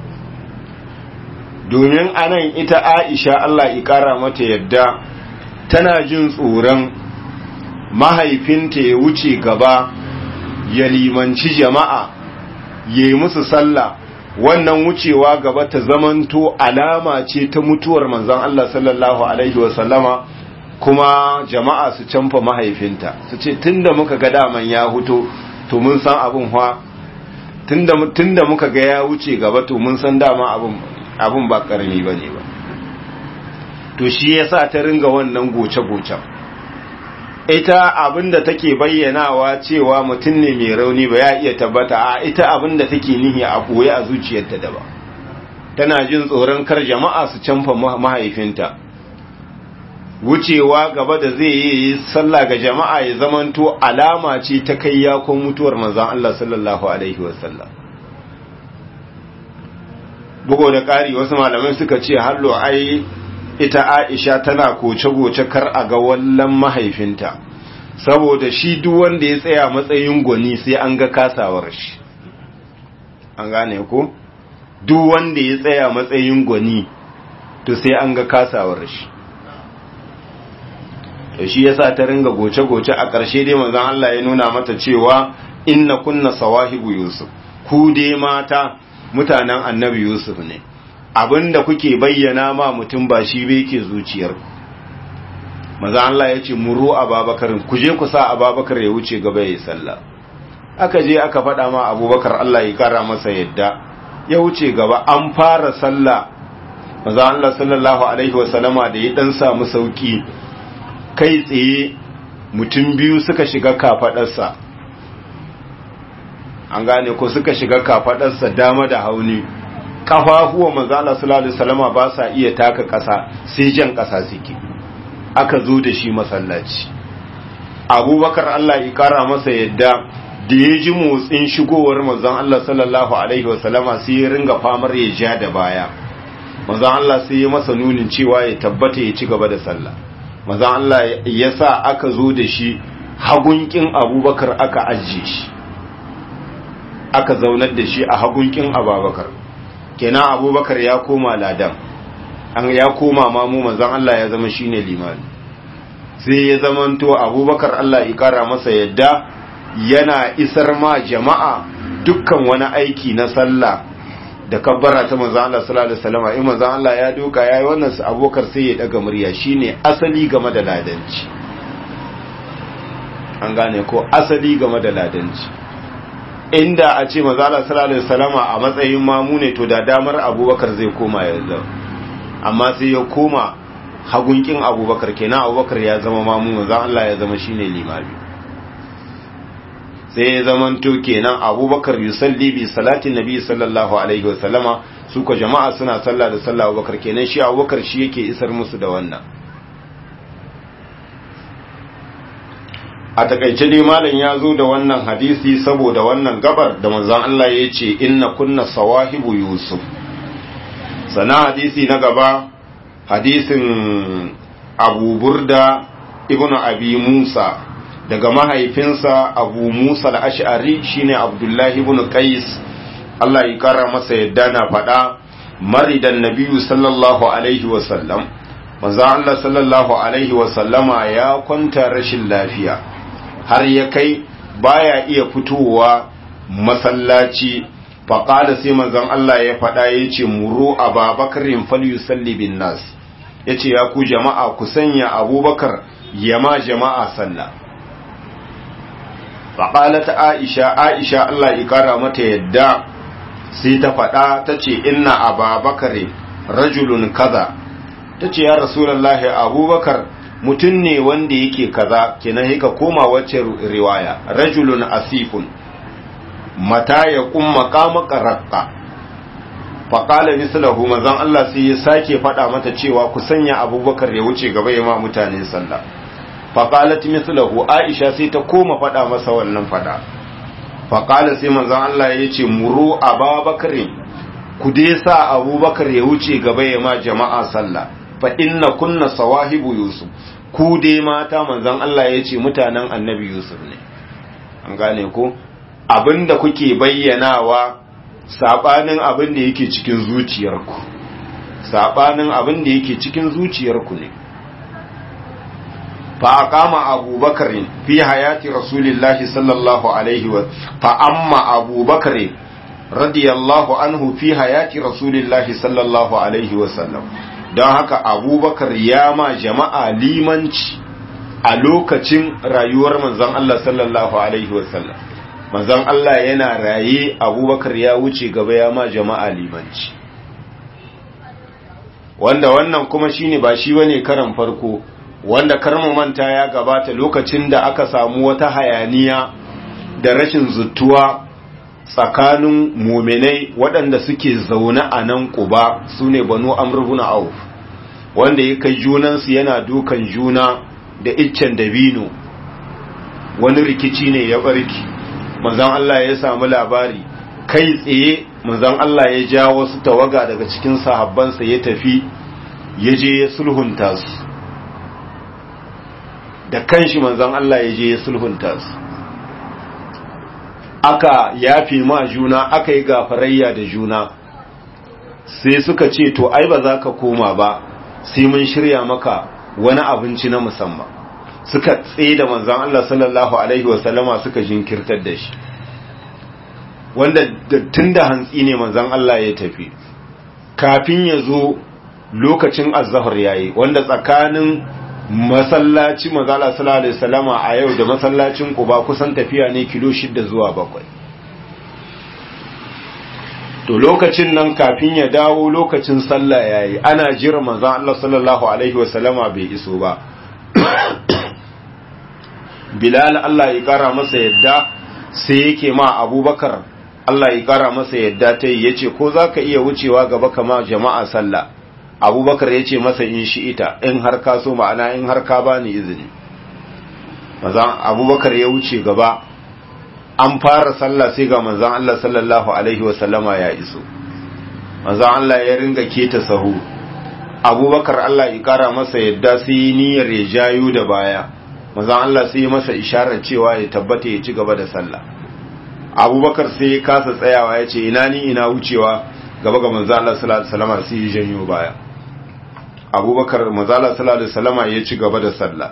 domin anan ita aisha Allah ƙara mata yadda tana jin tsoron mahaifinta ya wuce gaba ya limanci jama'a ya yi musu sallah wannan wucewa gaba ta zamanto alama ce ta mutuwar manzon Allah sallallahu alaihi wasallama kuma jama'a su canfa mahaifinta su ce tunda muka ga daman ya huto to mun san abin hwa tunda tunda muka ga ya wuce gaba to mun san dama abin abin ba karami bane ba to shi yasa ta ringa wannan goce-gocen ita abinda take bayyanawa cewa mutum ne mai rauni ba ya iya tabbata a ita abinda take nihi a koyi a zuciyarta da ba tana jin tsoron kar jama'a su canfa mahaifinta wucewa gaba da zai yi sallah ga jama'a ya zamanto alama ce ta kai yakon mutuwar manzon Allah sallallahu alaihi wasallam bugo da ƙari wasu malamai suka ce hallo ai ita Aisha tana koce-goce kar a ga wallan mahaifinta saboda shi duk wanda ya tsaya matsayin gwani sai an ga kasawar shi an gane ko duk wanda ya tsaya matsayin gwani to sai an ga kasawar shi to shi yasa ta ringa goce-goce a ƙarshe dai manzon Allah ya nuna mata cewa inna kunna sawahibu yusuf ku dai mata mutanen annabi yusuf ne abinda kuke bayyana ma mutum ba shi bai ke zuciyar maza Allah ya ce muru ababakar ku je ku sa ababakar ya wuce gaba ya yi sallah aka je aka faɗa ma abubakar Allah ya kara masa yadda ya wuce gaba an fara sallah maza Allah sallallahu alaihi wasallama da ya dan samu sauki kai tsaye mutum biyu suka shiga kafadarsa an gane ko suka shiga kafadarsa dama da hauni kafafuwa manzala sallallahu alaihi wasallama ba sa iya taka ƙasa sai jan ƙasa suke aka zo da shi masallaci abubakar Allah ya kara masa yadda da ya ji motsin shigowar manzon Allah sallallahu alaihi wasallama sai ya ringa famar ya ja da baya manzon Allah sai ya masa nunin cewa ya tabbata ya ci gaba da sallah manzon Allah ya sa aka zo da shi hagunkin abubakar aka ajiye shi aka zaunar da shi a hagunkin abubakar kenan abubakar ya koma ladan an ya koma mamu manzon Allah ya zama shine limami sai ya zamanto abubakar Allah ya kara masa yadda yana isar ma jama'a dukkan wani aiki na sallah da kabbara ta manzon Allah sallallahu alaihi wasallam in manzon Allah ya doka yayi wannan su abubakar sai ya daga murya shine asali game da ladanci an gane ko asali game da ladanci inda a ce mazala sallallahu alaihi wasallama a matsayin mamu ne to da damar abubakar zai koma yanzu amma sai ya koma hagunkin abubakar kenan abubakar ya zama mamu manzon Allah ya zama shine limami sai ya zama to kenan abubakar yusalli bi salatin nabi sallallahu alaihi wasallama su ko jama'a suna sallah da sallah abubakar kenan shi abubakar shi yake isar musu da wannan a takaice dai malam ya zo da wannan hadisi saboda wannan gabar da manzon Allah ya ce inna kunna sawahibu yusuf sana hadisi na gaba hadisin abu burda ibn abi musa daga mahaifinsa abu musa al-ash'ari shine abdullahi ibn qais Allah ya kara masa yadda na faɗa maridan nabiyyu sallallahu alaihi wasallam manzon Allah sallallahu alaihi wasallama ya kwanta rashin lafiya har ya kai baya iya fitowa masallaci faƙada sai manzon Allah ya faɗa ya ce muru a babakarin falyusalli bin nas yace ya ku jama'a ku sanya abubakar yama jama'a sallah faƙalat aisha aisha Allah ƙara mata yadda sai ta faɗa ta ce inna ababakare rajulun kaza ta ce ya rasulallahi abubakar mutum ne wanda yake kaza kenan hika koma wacce riwaya rajulun asifun mata ya kumma kama ƙaraƙa faƙala mislahu manzon Allah sai ya sake faɗa mata cewa ku sanya abubakar ya wuce gaba ya ma mutane sallah faƙalat mislahu aisha sai ta koma faɗa masa wannan faɗa faƙala sai manzon Allah ya ce muru ababakar ku dai sa abubakar ya wuce gaba ya ma jama'a sallah fa inna kunna sawahibu yusuf ku dai mata manzon Allah ya ce mutanen annabi yusuf ne an gane ko abinda kuke bayyanawa sabanin abin da yake cikin zuciyarku sabanin abin da yake cikin zuciyarku ne fa aqama abubakar fi hayati rasulillahi sallallahu alaihi wa fa amma abubakar radiyallahu anhu fi hayati rasulillahi sallallahu alaihi wa sallam don haka abubakar ya ma jama'a limanci a lokacin rayuwar manzon Allah sallallahu alaihi wa sallam manzon Allah yana raye abubakar ya wuce gaba ya ma jama'a limanci wanda wannan kuma shine ba shi bane karan farko wanda karmu manta ya gabata lokacin da aka samu wata hayaniya da rashin zuttuwa tsakanin muminai waɗanda suke zaune a nan ƙuba su ne banu amurbuna auf wanda ya kai junansu yana dukan juna da iccen dabino wani rikici ne ya barki manzan Allah ya samu labari kai tsaye manzan Allah ya ja wasu tawaga daga cikin sahabbansa ya tafi ya je ya sulhunta su da kanshi manzan Allah ya je ya sulhunta su aka yafi ma juna aka yi gafarayya da juna sai suka ce to ai ba za ka koma ba sai mun shirya maka wani abinci na musamman suka tsaye da manzan Allah sallallahu alaihi wasallama suka jinkirtar da shi wanda tun da hantsi ne manzan Allah ya tafi kafin ya zo lokacin azahar yayi wanda tsakanin masallaci mazala sallallahu alaihi wasallama a yau da masallacin Quba kusan tafiya ne kilo shida zuwa bakwai to lokacin nan kafin ya dawo lokacin sallah yayi ana jira manzon Allah sallallahu alaihi wasallama bai iso ba Bilal Allah ya kara masa yadda sai yake ma Abubakar Allah ya kara masa yadda ta yi yace ko zaka iya wucewa gaba kama jama'a sallah abubakar ya ce masa in shi ita in har ka so ma'ana in har ka ba ni izini mazan abubakar ya wuce gaba an fara sallah sai ga manzan Allah sallallahu alaihi wasallama ya iso manzan Allah ya ringa keta sahu abubakar Allah ya kara masa yadda sai niyyar ya jayo da baya manzan Allah sai ya masa isharar cewa ya tabbata ya ci gaba da sallah abubakar sai ya kasa tsayawa ya ce ina ni ina wucewa gaba ga manzan Allah sallallahu alaihi wasallama sai ya janyo baya abubakar mazala sallallahu alaihi wasallama ya ci gaba da sallah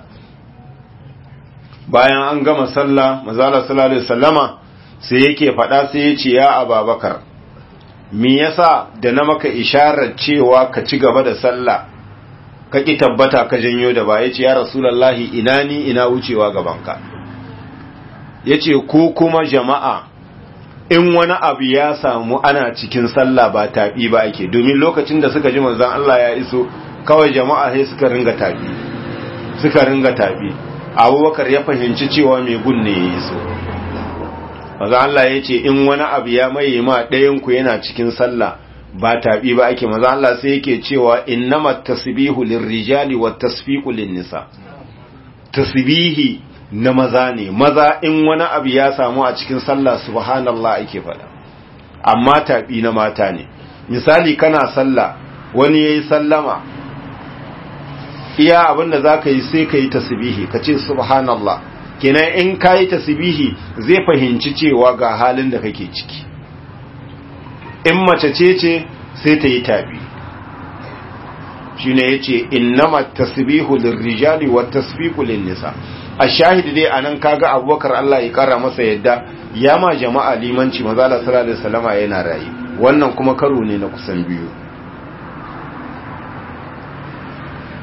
bayan an gama sallah mazala sallallahu alaihi wasallama sai yake faɗa sai ya ce ya ababakar me yasa da na maka isharar cewa ka ci gaba da sallah ka ki tabbata ka janyo da ba yace ya rasulullahi ina ni ina wucewa gabanka yace ko kuma jama'a in wani abu ya samu ana cikin sallah ba taɓi ba ake domin lokacin da suka ji manzon Allah ya iso kawai jama'a sai suka ringa tabi suka ringa tabi abubakar ya fahimci cewa mai gunne ya yi so maza Allah ya ce in wani abu ya maye ma ɗayanku yana cikin sallah ba tabi ba ake maza Allah sai yake cewa innama tasbihu lirrijali wa tasfiqu nisa tasbihi na maza ne maza in wani abu ya samu a cikin sallah subhanallah ake faɗa amma tabi na mata ne misali kana sallah wani yayi sallama iya abinda za ka yi sai ka yi tasbihi ka ce subhanallah kenan in ka yi tasbihi zai fahimci cewa ga halin da kake ciki in mace ce ce sai ta yi tabi shi ne ya ce innama tasbihu lirrijali wa tasbihu nisa a shahidi dai a nan kaga abubakar Allah ya kara masa yadda ya ma jama'a limanci mazala sallallahu alaihi wasallama yana rayu wannan kuma karo ne na kusan biyu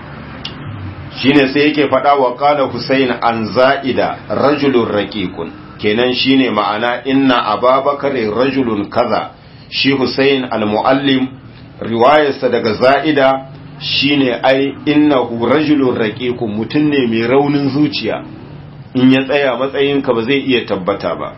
shine sai yake faɗa wa qala husayn an za'ida rajulun raqiqun kenan shine ma'ana inna ababakar rajulun kaza shi husayn al-muallim riwayarsa daga za'ida shine ai innahu rajulun raqiqun mutun ne mai raunin zuciya in ya tsaya matsayinka ba zai iya tabbata ba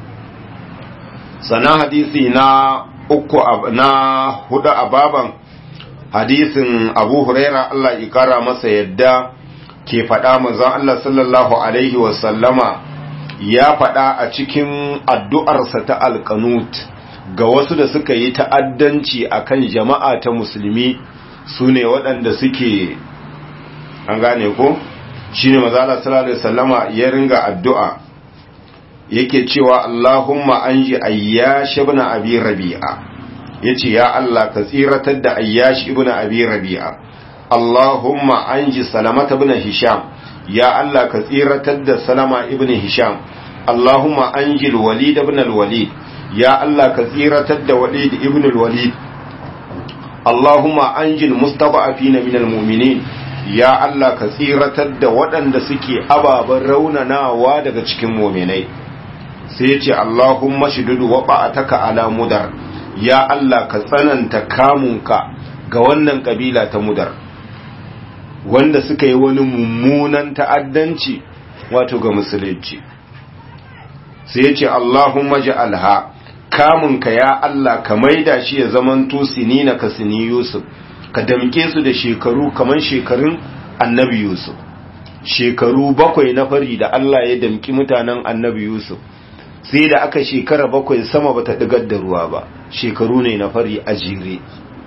sana hadisi na uku na hudu a baban hadisin abu huraira Allah ya kara masa yadda ke faɗa manzon Allah sallallahu alaihi wasallama ya faɗa a cikin addu'arsa ta alkanut ga wasu da suka yi ta'addanci akan jama'a ta musulmi su ne waɗanda suke an gane ko shi ne mazala sallallahu alaihi wasallama ya ringa addu'a yake cewa Allahumma an ji ayyash ibn abi rabi'a yace ya Allah ka tsiratar da ayyash ibn abi rabi'a Allahumma an ji salamata ibn hisham ya Allah ka tsiratar da salama ibn hisham Allahumma an ji walid ibn al-walid ya Allah ka tsiratar da walid ibn al-walid Allahumma an ji mustada'afina min al-mu'minin ya Allah ka tsiratar da waɗanda suke ababen raunanawa daga cikin muminai sai ce Allahumma shidudu wa ba'ataka ala mudar ya Allah ka tsananta kamunka ga wannan kabila ta mudar wanda suka yi wani mummunan ta'addanci wato ga musulunci sai ce Allahumma ja'alha kamunka ya Allah ka maida shi ya zamanto sinina ka sini Yusuf ka damke su da shekaru kamar shekarun annabi Yusuf shekaru bakwai na fari da Allah ya damki mutanen annabi Yusuf sai da aka shekara bakwai sama bata digar da ruwa ba shekaru ne na fari a jere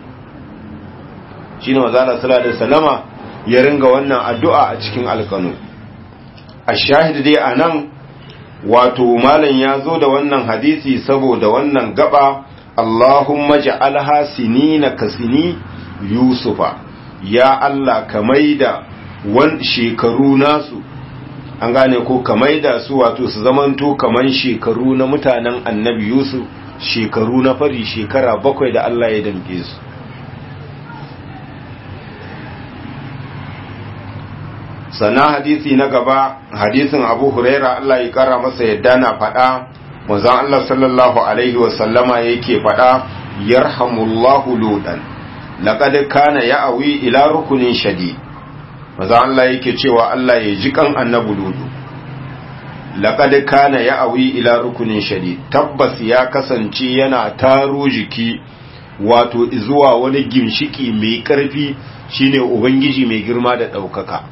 shine manzala sallallahu alaihi wasallama ya ringa wannan addu'a a cikin alkanu a shahid dai anan wato malam ya zo da wannan hadisi saboda wannan gaba Allahumma ja'alha sinina kasini yusufa ya Allah ka maida wan shekaru nasu an gane ko ka maida su wato su zamanto kaman shekaru na mutanen annabi yusuf shekaru na fari shekara bakwai da Allah ya damke su sana hadisi na gaba hadisin abu huraira Allah ya kara masa yadda na faɗa manzon Allah sallallahu alaihi wasallama yake faɗa yarhamullahu ludan laqad kana ya'wi ila rukunin shadid maza Allah yake cewa Allah ya ji kan annabi ludu laqad kana ya'wi ila rukunin shadid tabbas ya kasance yana taro jiki wato zuwa wani gimshiki mai karfi shine ubangiji mai girma da daukaka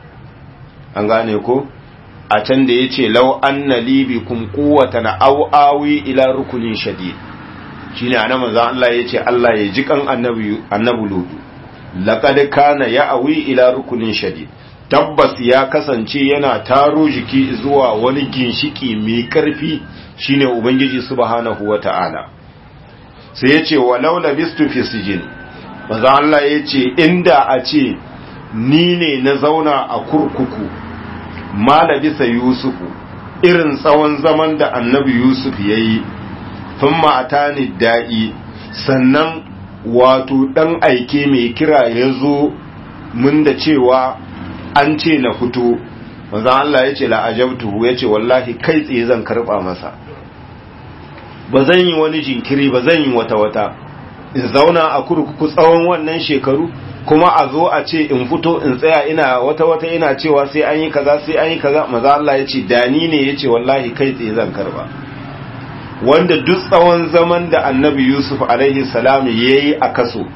an gane ko a can da yace law anna li bikum quwwatan aw awi ila rukunin shadid shine anan manzo Allah yace Allah ya ji kan annabi annabi ludu laqad kana ya'wi ila rukunin shadid tabbas ya kasance yana taro jiki zuwa wani ginshiki mai karfi shine ubangiji subhanahu wata'ala sai yace walau labistu fi sijin manzo Allah yace inda a ce ni ne na zauna a kurkuku malabisa yusufu irin tsawon zaman da annabi yusuf yayi thumma atani da'i sannan wato ɗan aike mai kira ya zo mun da cewa an ce na fito maza Allah ya ce la'ajabtuhu ya ce wallahi kai tsaye zan karɓa masa ba zan yi wani jinkiri ba zan yi wata-wata in zauna a kurkuku tsawon wannan shekaru kuma a zo a ce in fito in tsaya ina wata-wata ina cewa sai an yi kaza sai an yi kaza maza Allah ya ce dani ne ya ce wallahi kai tsaye zan karɓa wanda duk tsawon zaman da annabi yusuf alaihi salam ya yi a kaso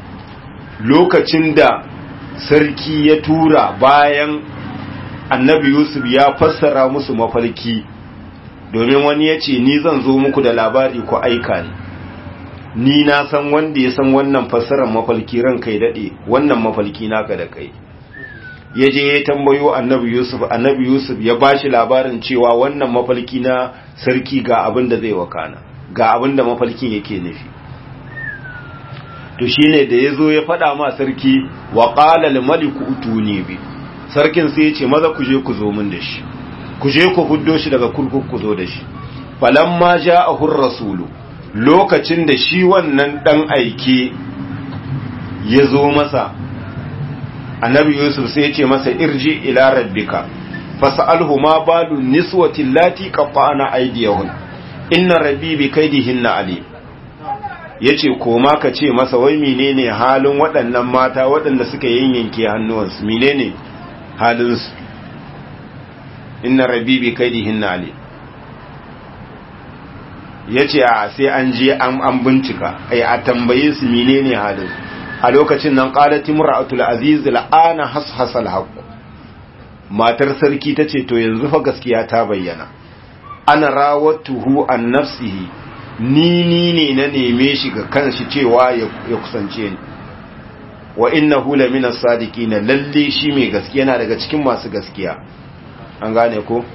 lokacin da sarki ya tura bayan annabi yusuf ya fassara musu mafalki domin wani ya ce ni zan zo muku da labari ku aika ni ni na san wanda ya san wannan fassarar mafalki ran kai daɗe wannan mafalki naka da kai ya je ya tambayo annabi yusuf annabi yusuf ya ba shi labarin cewa wannan mafalki na sarki ga abin da zai wakana ga abin da mafalkin yake nufi to shine da ya zo ya faɗa ma sarki wa ƙala limaliku utuni bi sarkin sai ya ce maza ku je ku zo min da shi ku je ku huddo shi daga kurkuku ku zo da shi falamma ja'ahu rasulu lokacin da shi wannan dan aike ya zo masa annabi yusuf sai ya ce masa irji ila rabbika fas'alhu ma balu niswati allati qatta'na aydiyahun inna rabbi bi kaidihinna alim yace koma ka ce masa wai menene halin waɗannan mata waɗanda suka yanyanke hannuwansu menene halin su inna rabbi bi kaidihinna alim yace a sai an je an an bincika ai a tambaye su menene halin a lokacin nan qalat imra'atul aziz la'ana hashasal haqq matar sarki tace to yanzu fa gaskiya ta bayyana ana rawatuhu an nafsihi ni ni ne na neme shi ga kanshi cewa ya kusance ni wa innahu lamina sadiqina lalle shi mai gaskiya na daga cikin masu gaskiya an gane ko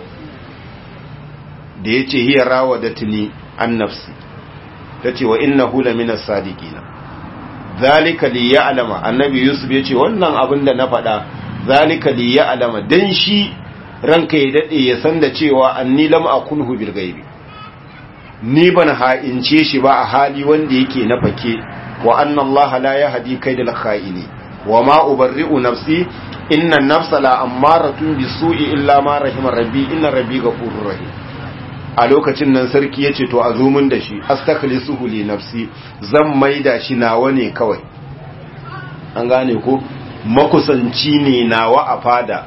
da yace hiya rawadatni an nafsi tace wa innahu lamina sadiqina zalika li ya'lama annabi yusuf yace wannan abin da na faɗa zalika li ya'lama dan shi ranka ya dade ya san da cewa anni lam akunhu bil ghaibi ni ban ha'ince shi ba a hali wanda yake na fake wa anna allaha la yahdi kaydal kha'ini wa ma ubarri'u nafsi inna an-nafsa la ammaratun bisu'i illa ma rahima rabbi inna rabbi ghafurur rahim a lokacin nan sarki yace to a zo mun da shi astakhlisuhu li nafsi zan maida shi nawa ne kawai an gane ko makusanci ne nawa a fada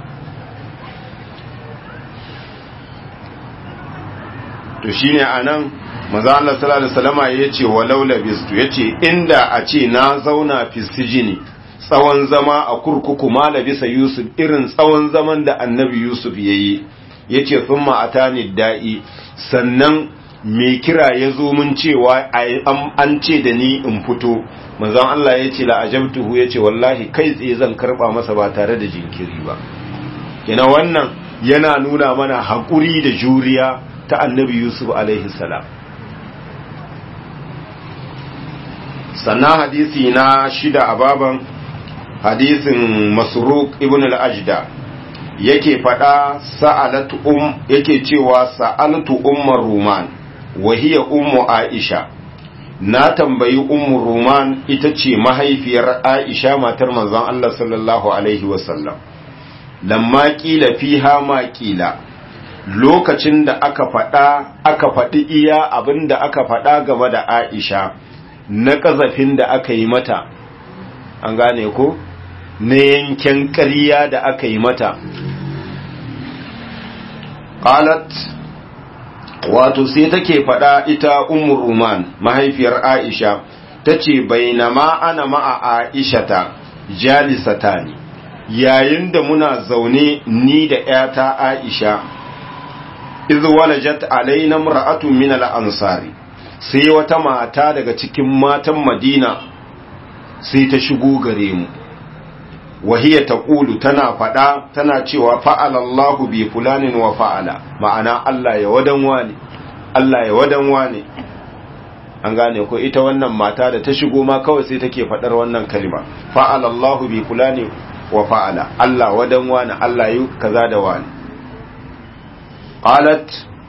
to shine anan manzo Allah sallallahu alaihi wasallama yace walau labistu yace inda a ce na zauna fi sijini tsawon zama a kurkuku ma labisa Yusuf irin tsawon zaman da Annabi Yusuf yayi yace thumma atani da'i sannan me kira ya zo mun cewa an ce da ni in fito manzon Allah yace la ajabtuhu yace wallahi kai tsaye zan karba masa ba tare da jinkiri ba kina wannan yana nuna mana hakuri da juriya ta Annabi Yusuf alaihi salam sannan hadisi na shida a baban hadisin masruk ibn al-ajda yake fada sa'alatu um yake cewa sa'altu ummar ruman wa hiya ummu aisha na tambayi ummu ruman ita ce mahaifiyar aisha matar manzon Allah sallallahu alaihi wasallam lamma kila fiha ma kila lokacin da aka fada aka faɗi iya abinda aka faɗa game da aisha na ƙazafin da aka yi mata an gane ko na yanken ƙarya da aka yi mata qalat wato sai take faɗa ita ummu ruman mahaifiyar aisha tace bainama ana ma'a aishata jalisatani yayin da muna zaune ni da ƴata aisha iz walajat alaina mar'atun min al-ansari sai wata mata daga cikin matan madina sai ta shigo gare mu wahiya ta ƙulu tana faɗa tana cewa fa'ala Allahu bi fulanin wa fa'ala ma'ana Allah ya wadan wane Allah ya wadan wane an gane ko ita wannan mata da ta shigo ma kawai sai take faɗar wannan kalima fa'ala Allahu bi fulanin wa fa'ala Allah wadan wane Allah yi kaza da wane qalat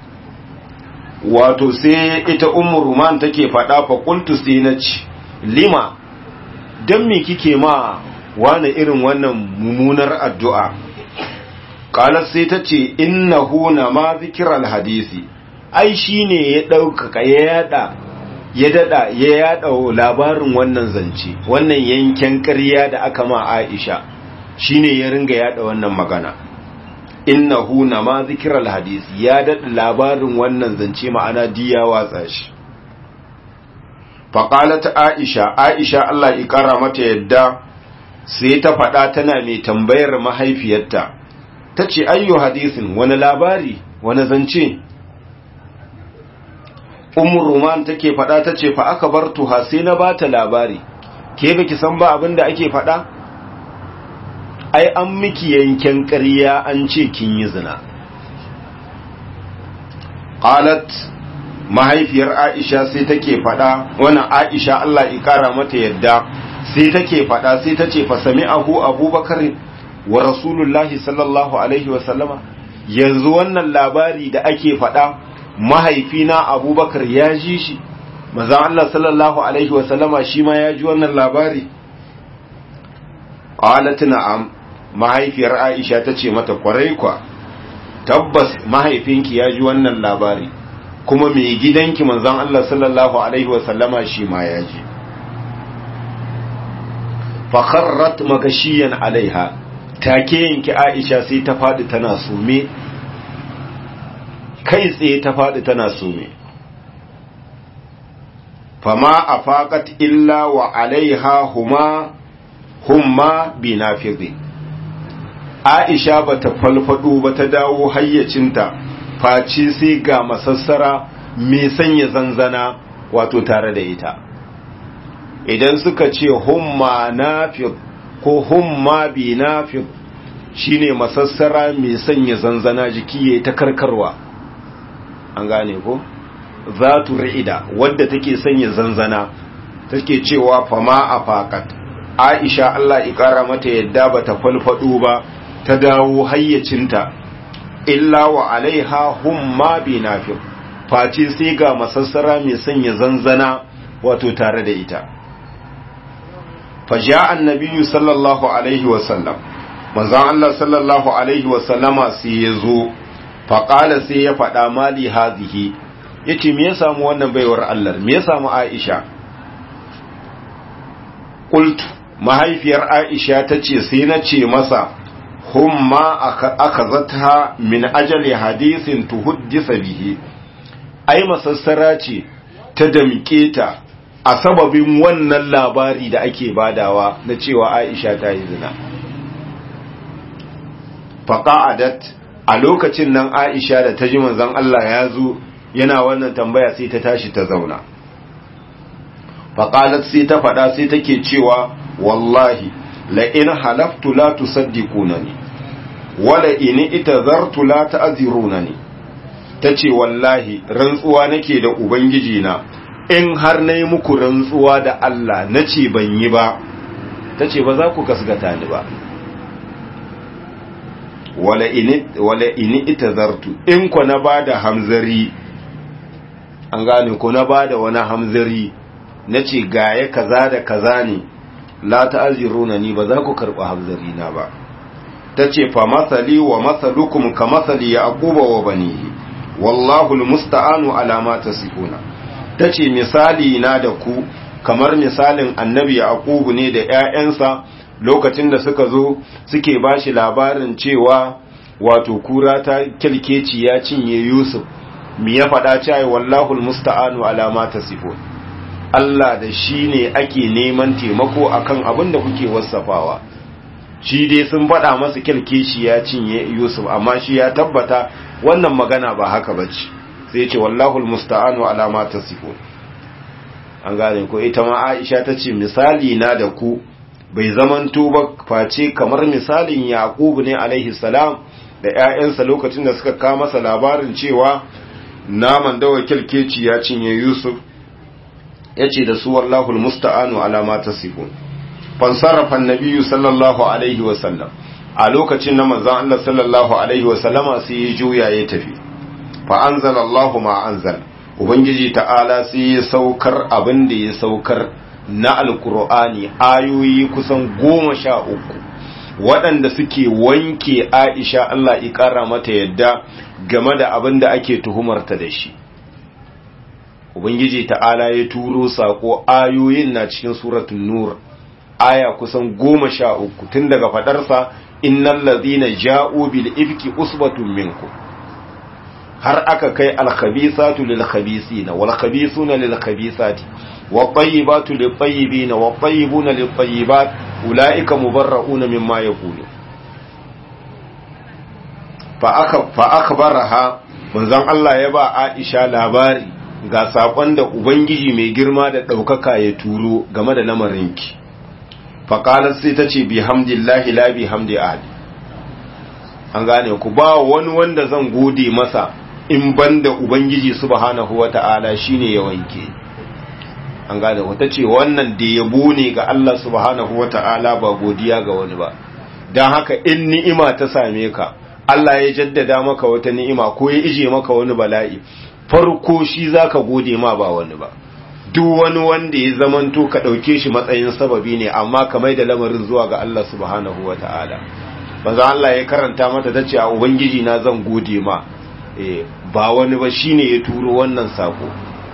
wato sai ita ummu ruman take faɗa fa qultu sai na ci lima dan me kike ma wani irin wannan mummunar addu'a qalat sai ta ce innahu na ma zikral hadisi ai shine ya ɗaukaka ya yada ya dada ya yada labarin wannan zance wannan yanken ƙarya da aka ma Aisha shine ya ringa yada wannan magana innahu na ma zikirar hadis ya daɗa labarin wannan zance ma'ana diya watsa shi faƙalata aisha aisha Allah ƙara mata yadda sai ta faɗa tana mai tambayar mahaifiyarta ta ce ayyo hadisin wani labari wani zance umar roman take faɗa ta ce fa aka bar tuha sai na ba ta labari ke baki san ba abin da ake faɗa ai an miki yanken ƙarya an ce kin yi zina qalat mahaifiyar Aisha sai take fada wannan Aisha Allah ya kara mata yadda sai take fada sai tace fa sami'ahu Abubakar wa Rasulullahi sallallahu alaihi wa sallama yanzu wannan labari da ake fada mahaifina Abubakar ya ji shi manzo Allah sallallahu alaihi wa sallama shi ma ya ji wannan labari qalat na'am mahaifiyar aisha ta ce mata kwarai kwa tabbas mahaifinki ya ji wannan labari kuma mai gidanki manzon Allah sallallahu alaihi wasallama shi ma ya ji fakharrat magashiyan alaiha take yanki aisha sai ta faɗi tana sume kai tsaye ta faɗi tana sume fama a faƙat illa wa alaiha huma humma bi nafizi aisha ba ta falfado ba ta dawo hayyacinta face sai ga masassara mai sanya zanzana wato tare da ita idan suka ce humma nafiz ko humma bi nafiz shine masassara mai sanya zanzana jiki ya ta karkarwa an gane ko zatu ra'ida wadda take sanya zanzana take cewa fama a fakat aisha Allah ikara mata yadda bata falfado ba ta dawo hayyacinta illa wa alaiha humma bi nafi face sai ga masassara mai sanya zanzana wato tare da ita faja annabiyyu sallallahu alaihi wasallam manzon Allah sallallahu alaihi wasallama sai ya zo faƙala sai ya faɗa mali hazihi ya ce me ya samu wannan baiwar Allah me ya samu Aisha ƙultu mahaifiyar Aisha ta ce sai na ce masa humma aka zata min ajali hadisin tuhuddisa bihi ai masassara ce ta damƙe ta a sababin wannan labari da ake badawa na cewa Aisha ta yi zina faqa'adat a lokacin nan Aisha da ta ji manzon Allah ya zo yana wannan tambaya sai ta tashi ta zauna faqalat sai ta faɗa sai take cewa wallahi la in halaftu la tusaddiqunani wala in itazartu la ta'zirunani tace wallahi rantsuwa nake da ubangiji na in har nayi muku rantsuwa da Allah nace ban yi ba tace ba za ku kasgata ni ba wala ini ita zartu in ku na ba da hamzari an gane ku na ba da wani hamzari na ce gaya kaza da kaza ne la ta'aziruna ni ba za ku karɓi hamzari na ba ta ce fa masali wa masalukum ka masali ya akuba wa banihi wallahu almusta'anu ala ma tasifuna ta ce misali na da ku kamar misalin annabi yaqubu ne da ƴaƴansa lokacin da suka zo suke ba shi labarin cewa wato kura ta kyalkeci ya cinye yusuf mi ya faɗa cewa wallahul musta'anu alama ta sifo Allah da shi ne ake neman taimako akan abin da kuke wasafawa shi dai sun faɗa masa kyalkeci ya cinye yusuf amma shi ya tabbata wannan magana ba haka bace sai ce wallahul musta'anu alama ta sifo an gane ko ita ma Aisha ta ce misali na da ku bai zamanto ba face kamar misalin yaqubu ne alaihi salam da ƴaƴansa lokacin da suka kawo masa labarin cewa naman da wakilkeci ya cinye yusuf yace da su wallahul musta'anu ala ma tasifun fansarafa annabiyyu sallallahu alaihi wa sallam a lokacin na manzon Allah sallallahu alaihi wa sallama sai ya juya ya tafi fa anzalallahu ma anzal ubangiji ta'ala sai ya saukar abin da ya saukar na alkur'ani ayoyi kusan goma sha uku waɗanda suke wanke aisha Allah ƙara mata yadda game da abin da ake tuhumarta da shi ubangiji ta'ala ya turo saƙo ayoyin na cikin suratun nur aya kusan goma sha uku tun daga faɗarsa innan lazina ja'u bil ifki usbatun minku har aka kai alkhabisatu lil khabisina wal khabisuna lil khabisati والطيبات للطيبين والطيبون للطيبات أولئك مبرؤون مما يقولون فأخبرها manzon Allah ya ba Aisha labari ga sakon da Ubangiji mai girma da ɗaukaka ya turo game da lamarinki. Faƙalar sai ta ce bi hamdillahi la bi hamdi ahli. An gane ku ba wani wanda zan gode masa in banda Ubangiji subhanahu wa ta'ala shine ya wanke. an gane wata ce wannan da yabo ne ga Allah subhanahu wata'ala ba godiya ga wani ba don haka in ni'ima ta same ka Allah ya jaddada maka wata ni'ima ko ya ije maka wani bala'i farko shi zaka gode ma ba wani ba duk wani wanda ya zamanto ka dauke shi matsayin sababi ne amma ka mai da lamarin zuwa ga Allah subhanahu wata'ala manzo Allah ya karanta mata tace a ubangiji na zan gode ma eh ba wani ba shine ya turo wannan sako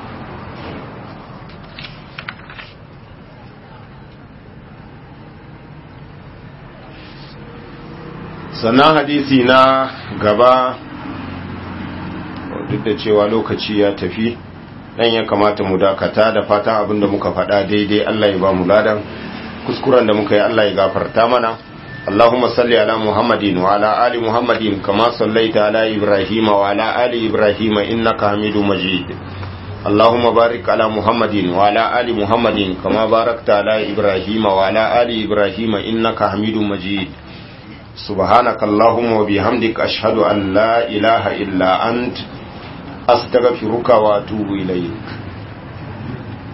sannan hadisi na gaba duk da cewa lokaci ya tafi dan ya kamata mu dakata da fatan abinda muka faɗa daidai Allah ya ba mu ladan kuskuren da muka yi Allah ya gafarta mana Allahumma salli ala Muhammadin wa ala ali Muhammadin kama sallaita ala Ibrahim wa ala ali Ibrahim innaka Hamidum Majid Allahumma barik ala Muhammadin wa ala ali Muhammadin kama barakta ala Ibrahim wa ala ali Ibrahim innaka Hamidum Majid سبحانك اللهم وبحمدك أشهد أن لا إله إلا أنت أستغفرك وأتوب إليك